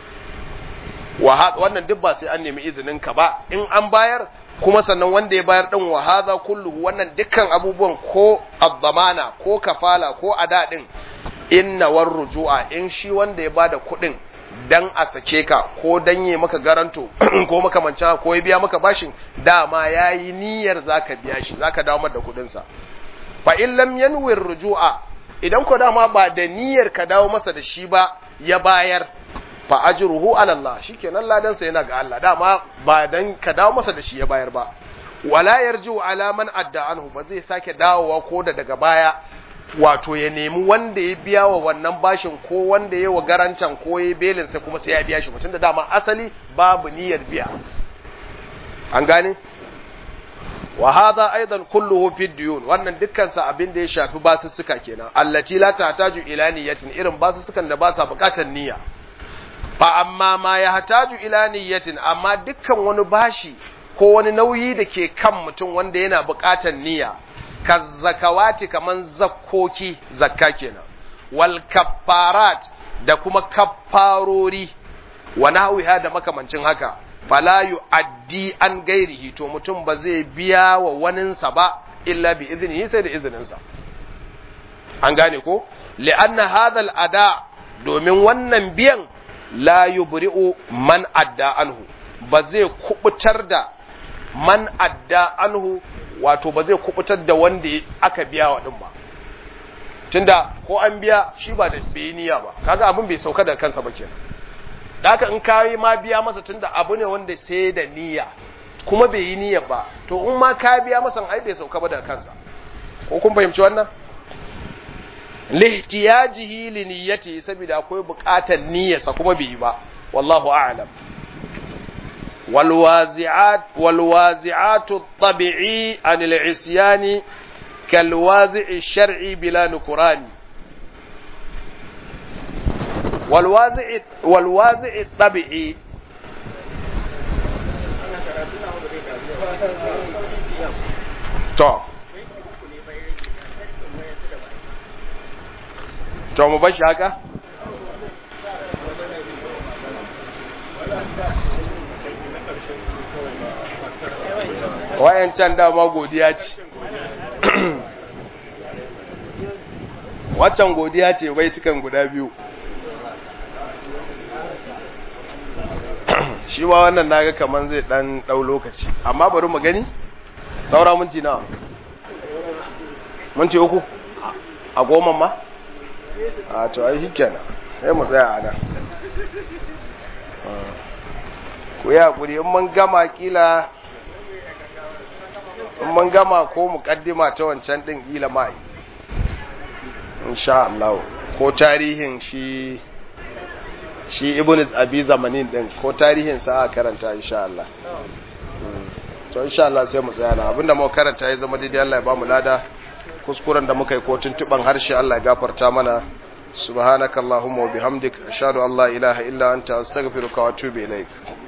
wannan duk ba sai an nemi izinin ka ba in an bayar kuma sannan wanda ya bayar din wa hadha kulluhu wannan dukkan abubuwan ko addamana ko kafala ko ada din inna war rujua in shi wanda ya bada kuɗin dan a sake ka ko dan yi maka garanto ko makamancin ko ya biya maka bashin dama yayi niyyar zaka biya shi zaka dawo da kuɗin sa fa in lam yanwir rujua idan ko dama ba da niyyar ka dawo masa da shi ba ya bayar fa ajruhu ala Allah shikenan ladan sa yana ga Allah dama ba dan ka dawo masa da shi ya bayar ba wala yarju ala man adda anhu ba zai sake dawowa ko da daga baya wato ya nemi wanda ya biya wa wannan bashin ko wanda ya wa garancan ko ya belin sa kuma sai ya biya shi mutum da dama asali babu niyyar biya an gane wa hadha aidan kulluhu fi diyun wannan dukkan sa abin da ya shafi basussuka kenan allati la tahtaju ila niyyatin irin basussukan da ba sa bukatar niyya fa amma ma ya hataju ila niyyatin amma dukkan wani bashi ko wani nauyi da ke kan mutum wanda yana buƙatar niyya ka zakawati kaman zakkoki zakka kenan wal kaffarat da kuma kaffarori wa nahwiha da makamancin haka fala yu'addi an gairihi to mutum ba zai biya wa waninsa ba illa bi iznihi sai da izininsa an gane ko li'anna hadha al-ada domin wannan biyan la yubri'u man adda anhu ba zai kubutar da man adda anhu wato ba zai kubutar da wanda aka biya wa din ba tunda ko an biya shi ba da bai niyya ba kaga abin bai sauka da kansa ba kenan da haka in kayi ma biya masa tunda abu ne wanda sai da niyya kuma bai yi niyya ba to in ma ka biya masa ai bai sauka ba da kansa ko kun fahimci wannan lihtiyajihi li niyyati saboda akwai buƙatar niyyarsa kuma bai yi ba wallahu a'lam wal wazi'at wal wazi'atu at-tabi'i an al-isyan kal wazi'i shar'i bila nukrani wal wazi'i wal wazi'i at-tabi'i to to mu bashi haka wayancan dama godiya ce waccan godiya ce bai cikan guda biyu shi ma wannan naga kaman zai dan dau lokaci amma bari mu gani saura minti nawa minti uku a goma ma a to ai shikenan sai mu tsaya a nan ku yi hakuri in mun gama kila in mun gama ko mukaddima ta wancan din kila mai insha Allah ko tarihin shi shi ibn abi zamanin din ko tarihin sa a karanta insha Allah to insha Allah sai mu tsaya na abinda mu karanta ya zama daidai Allah ya ba mu lada kuskuren da muka yi ko tuntuban harshe Allah ya gafarta mana subhanakallahumma wa bihamdik ashhadu an la ilaha illa anta astaghfiruka wa atubu ilaik